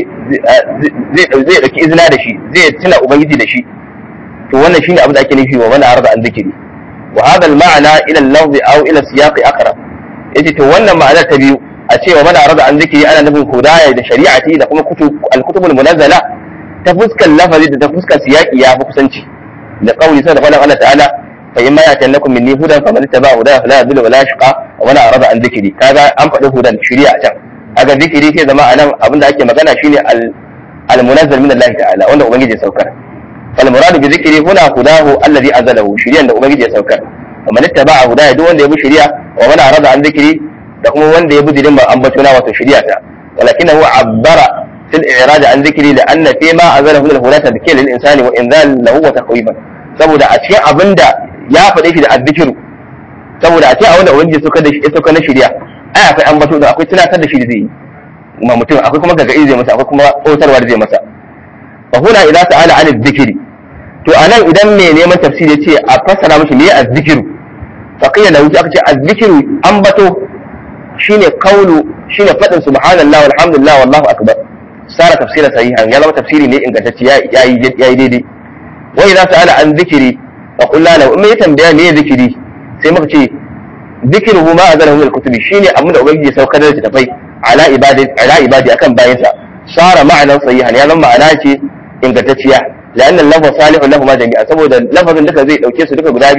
zai zai dauki izina da shi zai tuna ubangiji da shi to wannan shine abin da ake nufi wa mana arda an zikiri wa hadha al ma'ana ila al lafzi aw ila siyaqi aqrab yace to wannan ma'ana ta biyu a cewa mana arda an zikiri ana nufin hudaya da shari'ati da kuma kutub al kutubul munazzala ta fuskar lafazi da ta fuskar siyaqi ya fi kusanci da kauli sai da faɗin Allah ta'ala فإما يأتينكم مني هدى فمن اتبع هداي فلا يضل ولا يشقى ومن أعرض عن ذكري كذا أن فدي هدى شريعة can aga zikiri sai zama anan abin da ake magana shine al-munazzal min Allah ta'ala wanda ubangiji ya saukar fal muradu bi zikri huna hudahu alladhi anzalahu shiriyan da ubangiji ya saukar wa man ittaba'a hudaya duk wanda ya bi shiriya wa man arada an zikri da kuma wanda ya bi dinin ambatuna wato shiriya ta walakinahu abbara fil i'rad an zikri la anna fi ma anzalahu min al-hudata dhikra lil insani wa inzal lahu wa taqwiban saboda a cikin abinda ya faɗe shi da azzikiru saboda a ce a wanda ubangiji suka da ya sauka na shirya ai akwai an bato da akwai tunatar da shi da zai yi ma mutum akwai kuma gaga'i zai masa akwai kuma tsotarwa da zai masa fa huna idza ta'ala an zikiri to anan idan mai neman tafsiri ya ce a fassara mishi me azzikiru fa qila lahu aka ce azzikiru an bato shine kaulu shine fadin subhanallah walhamdulillah wallahu akbar sara tafsirin sahihan ya zama tafsiri ne ingantacce yayi yayi daidai wa idza ta'ala an zikiri fa qul lahu in ya tambaya me zikiri sai muka ce zikiruhu ma azalahu min al-kutubi shine abin da ubangiji ya saukar da tafai ala ibadi ala ibadi akan bayansa sara ma'anan sahihan ya zama ma'ana ce ingantacciya la'anna lafaz salihun lahu ma jami'a saboda lafazin duka zai dauke su duka guda biyu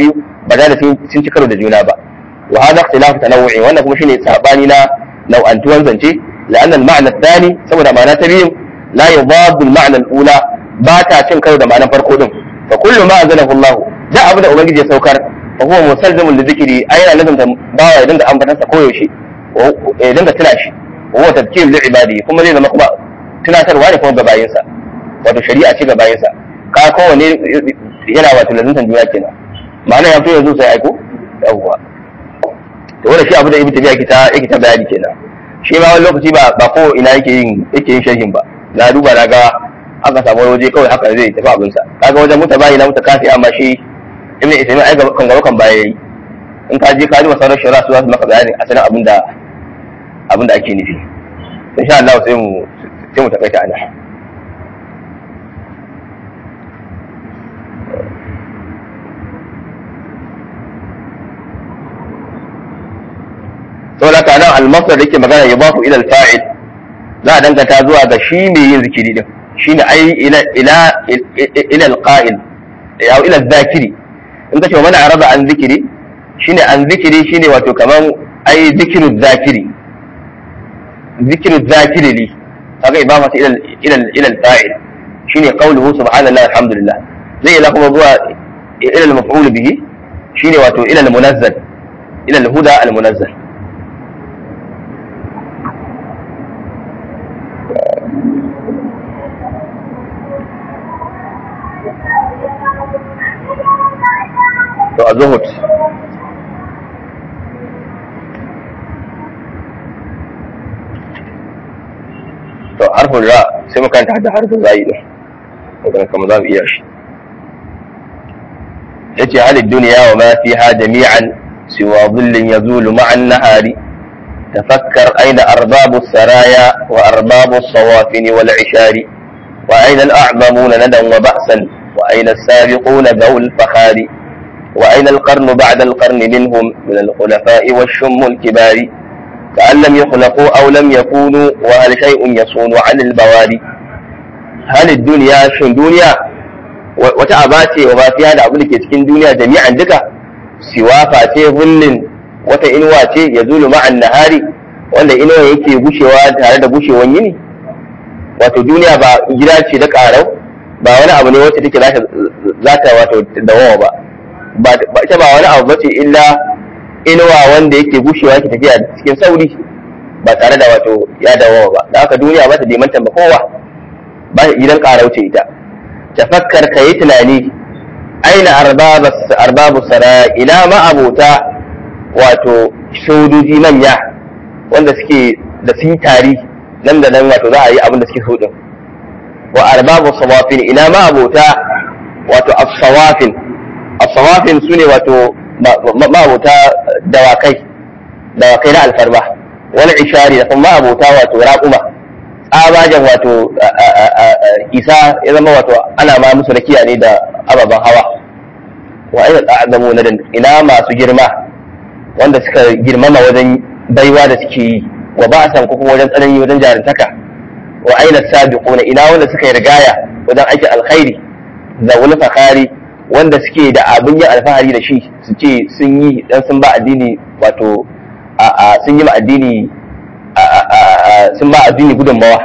ba da sun sun ci karo da juna ba wa hada ikhtilafu tanawu'i wannan kuma shine sabani na nau'antuwan zance la'anna al-ma'na ath-thani saboda ma'ana ta biyu la yudadu al-ma'na al-ula ba ta cin karo da ma'anar farko din fa kullu ma anzalahu Allah da abu da ubangiji ya saukar fa huwa musalzamun li dhikri ayna lazim da bawa ya dinga ambatan sa koyaushe ya dinga tuna shi wa huwa tadhkir li ibadi kuma zai zama kuma tunatarwa ne kuma ga bayinsa wato shari'a ce ga bayinsa ka kowane yana wato lazimtan juna kenan ma'ana ya fi yanzu sai aiko yawwa to wannan shi abu da ibnu tabiya yake ta yake ta bayani kenan shi ma wani lokaci ba ba ko ina yake yin yake yin sharhin ba na duba na ga aka samu wani waje kawai haka zai tafi abinsa kaga wajen muta bayi na muta kafi amma shi ibnu ismi ai gaba kan gaba kan baya yayi in ka je ka ji masarar shari'a su za su maka bayani asalin abin da abin da ake nufi insha Allah sai mu sai mu takaita ana saboda haka nan al-masdar da yake magana ya bafu ila al-fa'il za a danganta zuwa ga shi mai yin zikiri din shine ai ila ila ila al-qa'il aw ila al-zakiri in kace mana arada an zikiri shine an zikiri shine wato kaman ai zikiru zakiri zikiru zakiri li kaga ibama ila ila ila al-fa'il shine qawluhu subhanallahi alhamdulillah zai ila kuma zuwa ila al-maf'ul bihi shine wato ila al-munazzal ila al-huda al-munazzal to a zuhud to harfin ra sai mu kanta da harfin zai din magana kamar za mu iya shi yace halid duniya wa ma fiha jami'an siwa dhillin yazulu ma'an nahari تفكر أين أرباب السرايا وأرباب الصوافن والعشار وأين الأعظمون ندى وبأسا وأين السابقون ذو الفخار وأين القرن بعد القرن منهم من الخلفاء والشم الكبار كأن لم يخلقوا أو لم يكونوا وهل شيء يصون عن البواري هل الدنيا شن دنيا وتعباتي وما في هذا أقول لك تكين دنيا جميعا دكا سوا فاتي ظل wata inuwa ce ya zulu ma'an nahari wanda inuwa yake gushewa tare da gushewan yini wato duniya ba gida ce da karau ba wani abu ne wacce take za ta wato dawawa ba ba ita ba wani abu bace illa inuwa wanda yake gushewa yake tafiya cikin sauri ba tare da wato ya dawawa ba da haka duniya ba ta dimanta ba kowa ba gidan karau ce ita tafakkar kayi tunani aina arbabu sara ila ma abota wato sojoji manya wanda suke da sun tari nan da nan wato za a yi abin da suke so din wa arbabu sawafin ina ma abota wato as-sawafin as-sawafin sune wato ma abota dawakai dawakai na alfarma wani ishari da kuma abota wato raƙuma tsabagen wato isa ya zama wato ana ma musu rakiya ne da ababen hawa wa aina ta'azzamu na ina masu girma wanda suka girmama wajen baiwa da suke yi wa ba san kuma wajen tsanani wajen jarintaka wa aina sabiquna ina wanda suka yi rigaya wajen aikin alkhairi da wani fakari wanda suke da abin yin alfahari da shi su ce sun yi dan sun ba addini wato a sun yi ma addini sun ba addini gudunmawa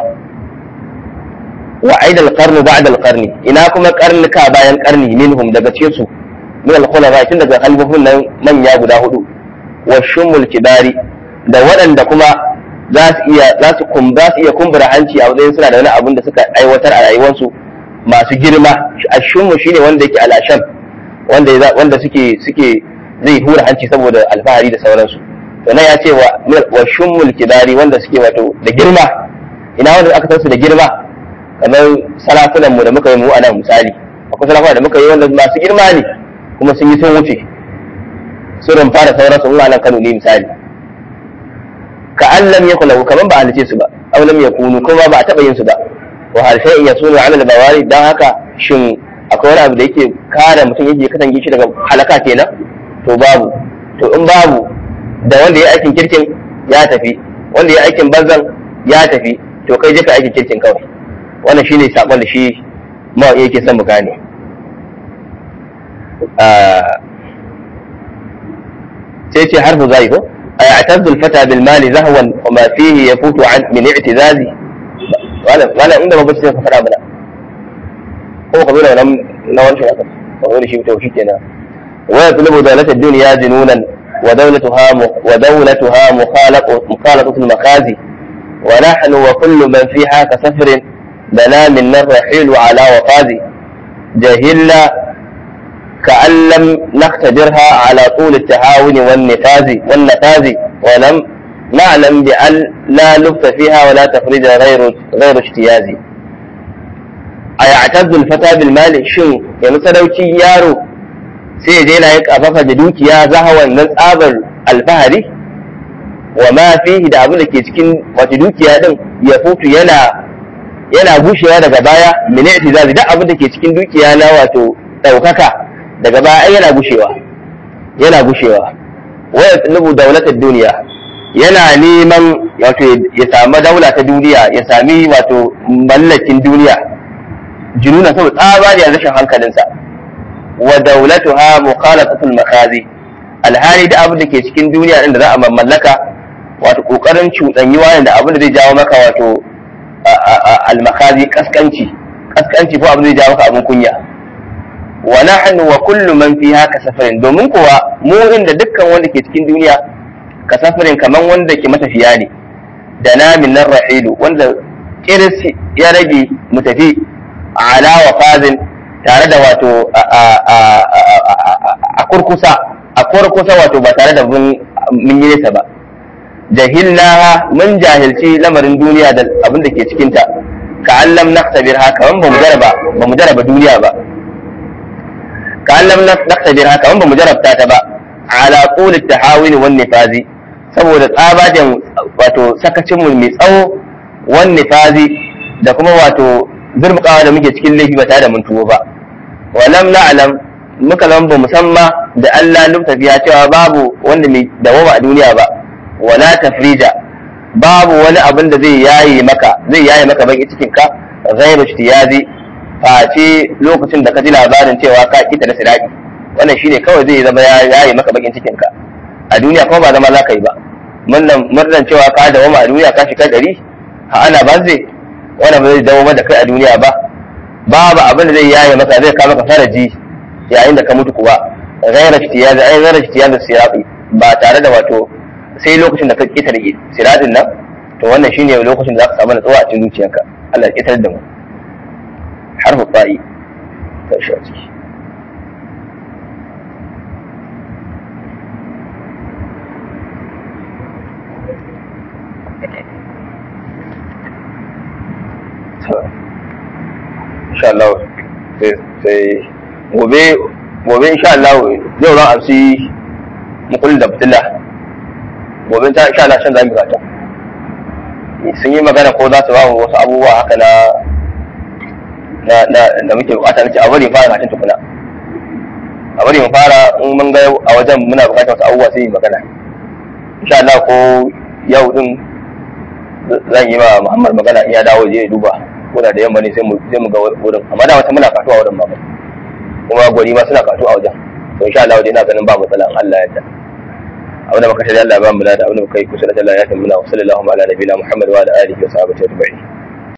wa aina alqarnu ba'da alqarni ina kuma karnuka bayan karni minhum daga cikin su min al-khulafa tun daga halbufun nan manya guda hudu wa shumul kibari da waɗanda kuma za su iya za su kum za su iya kumbura hanci a wajen suna da wani abin da suka aiwatar a rayuwarsu masu girma ashummu shine wanda yake alasham wanda wanda suke suke zai hura hanci saboda alfahari da sauransu to nan ya ce wa wa shumul kibari wanda suke wato da girma ina wanda aka san su da girma kamar salafunan mu da muka yi mu a nan misali akwai salafunan da muka yi wanda masu girma ne kuma sun yi sun wuce sun fara sauransu in nan Kano ne misali ka an lam yakun lahu kaman ba halice su ba aw lam yakunu kuma ba a taba yin su ba wa hal shay'in yasunu ala al-bawari dan haka shin akwai wani abu da yake kare mutum yake katange shi daga halaka kenan to babu to in babu da wanda ya aikin kirkin ya tafi wanda ya aikin banzan ya tafi to kai je ka aikin kirkin kawai wannan shine sakon da shi ma yake son mu gane sai ce harfu zai ko ayatazzu al-fata bil mali zahwan wa ma fihi yafutu an min i'tizazi wala wala inda ba bace ka fara mana ko ka zo da nan na wancan haka ka zo da shi to shikenan wa yatlubu dawlat ad-dunya jununan wa dawlatuha wa dawlatuha mukhalaqatu mukhalaqatu al-makazi wa nahnu wa kullu man fiha ka safrin لنا من الرحيل على وفاذ جهلنا كأن لم نختبرها على طول التهاون والنفاذ والنفاذ ولم نعلم بأن لا لبث فيها ولا تفريج غير غير اجتياز أيعتز الفتى بالمال شن يمسلوكي يارو sai je na yi kafafa da dukiya zahawan nan tsabar alfahari wa ma fihi da abin da ke cikin wata dukiya din ya futu yana yana gushewa daga baya mene itizazi duk abin da ke cikin dukiya na wato ɗaukaka daga baya ai yana gushewa yana gushewa wa yatlubu dawlatar duniya yana neman wato ya samu daula ta duniya ya sami wato mallakin duniya jununa saboda tsabariyar rashin hankalinsa wa dawlatuha mukhalatatul makazi alhali da abin da ke cikin duniya din da za a mallaka wato kokarin cuɗanyuwa da abin da zai jawo maka wato almakazi kaskanci kaskanci ko abin zai jawo maka abin kunya wa nahnu wa kullu man fiha ka safarin domin kuwa mu inda dukkan wanda ke cikin duniya ka safarin kaman wanda ke matafiya ne da namin nan rahilu wanda kiris ya rage mu tafi ala wa fazin tare da wato a kurkusa a kurkusa wato ba tare da mun yi nesa ba jahilnaha mun jahilci lamarin duniya da abin da ke cikinta ka allam naqtabir haka ban bamu jaraba bamu jaraba duniya ba ka allam naqtabir haka ban bamu jarabta ta ba ala qul at-tahawin wan nifazi saboda tsabajen wato sakacin mu mai tsawo wan nifazi da kuma wato zurmukawa da muke cikin laifi ba tare da mun tuwo ba walam na'lam muka zama ba musamma da Allah lubta biya cewa babu wanda mai dawama a duniya ba wala tafrija babu wani abin da zai yaye maka zai yaye maka baki cikin ka ghairu ishtiyazi face lokacin da ka ji labarin cewa ka kita da siraki wannan shine kawai zai zama ya yaye maka bakin cikin ka a duniya kuma ba zama za ka yi ba murnan murnan cewa ka dawo a duniya ka shiga dari ha ana ba zai wannan ba zai dawo da kai a duniya ba babu abin da zai yaye maka zai kawo maka faraji yayin da ka mutu kuwa ghairu ishtiyazi ai ghairu ishtiyazi sirati ba tare da wato sai lokacin da ka ƙetare siratin nan to wannan shine lokacin da za ka samu natsuwa a cikin zuciyarka Allah ya ƙetare da mu harfu fa'i ta shi a ciki insha Allah sai gobe gobe insha Allah yau ran amsi mukullin da fitila gobe ta insha Allah shan zamu gata sun yi magana ko za su ba wasu abubuwa haka na na na da muke bukata nace a bari fara gatin tukuna a bari mu fara in mun ga a wajen muna bukatar wasu abubuwa sai yi magana insha Allah ko yau din zan yi ma Muhammad magana in ya dawo je ya duba ko da yamma ne sai mu sai mu ga wurin amma da wata muna katuwa wurin ba kuma gwani ma suna katu a wajen to insha Allah dai ina ganin ba matsala in Allah ya yarda abinda muka shirya Allah ya ba mu da abinda muka yi kusa da Allah ya tabbata wa sallallahu ala nabiyina Muhammad wa ala alihi wa sahbihi ajma'in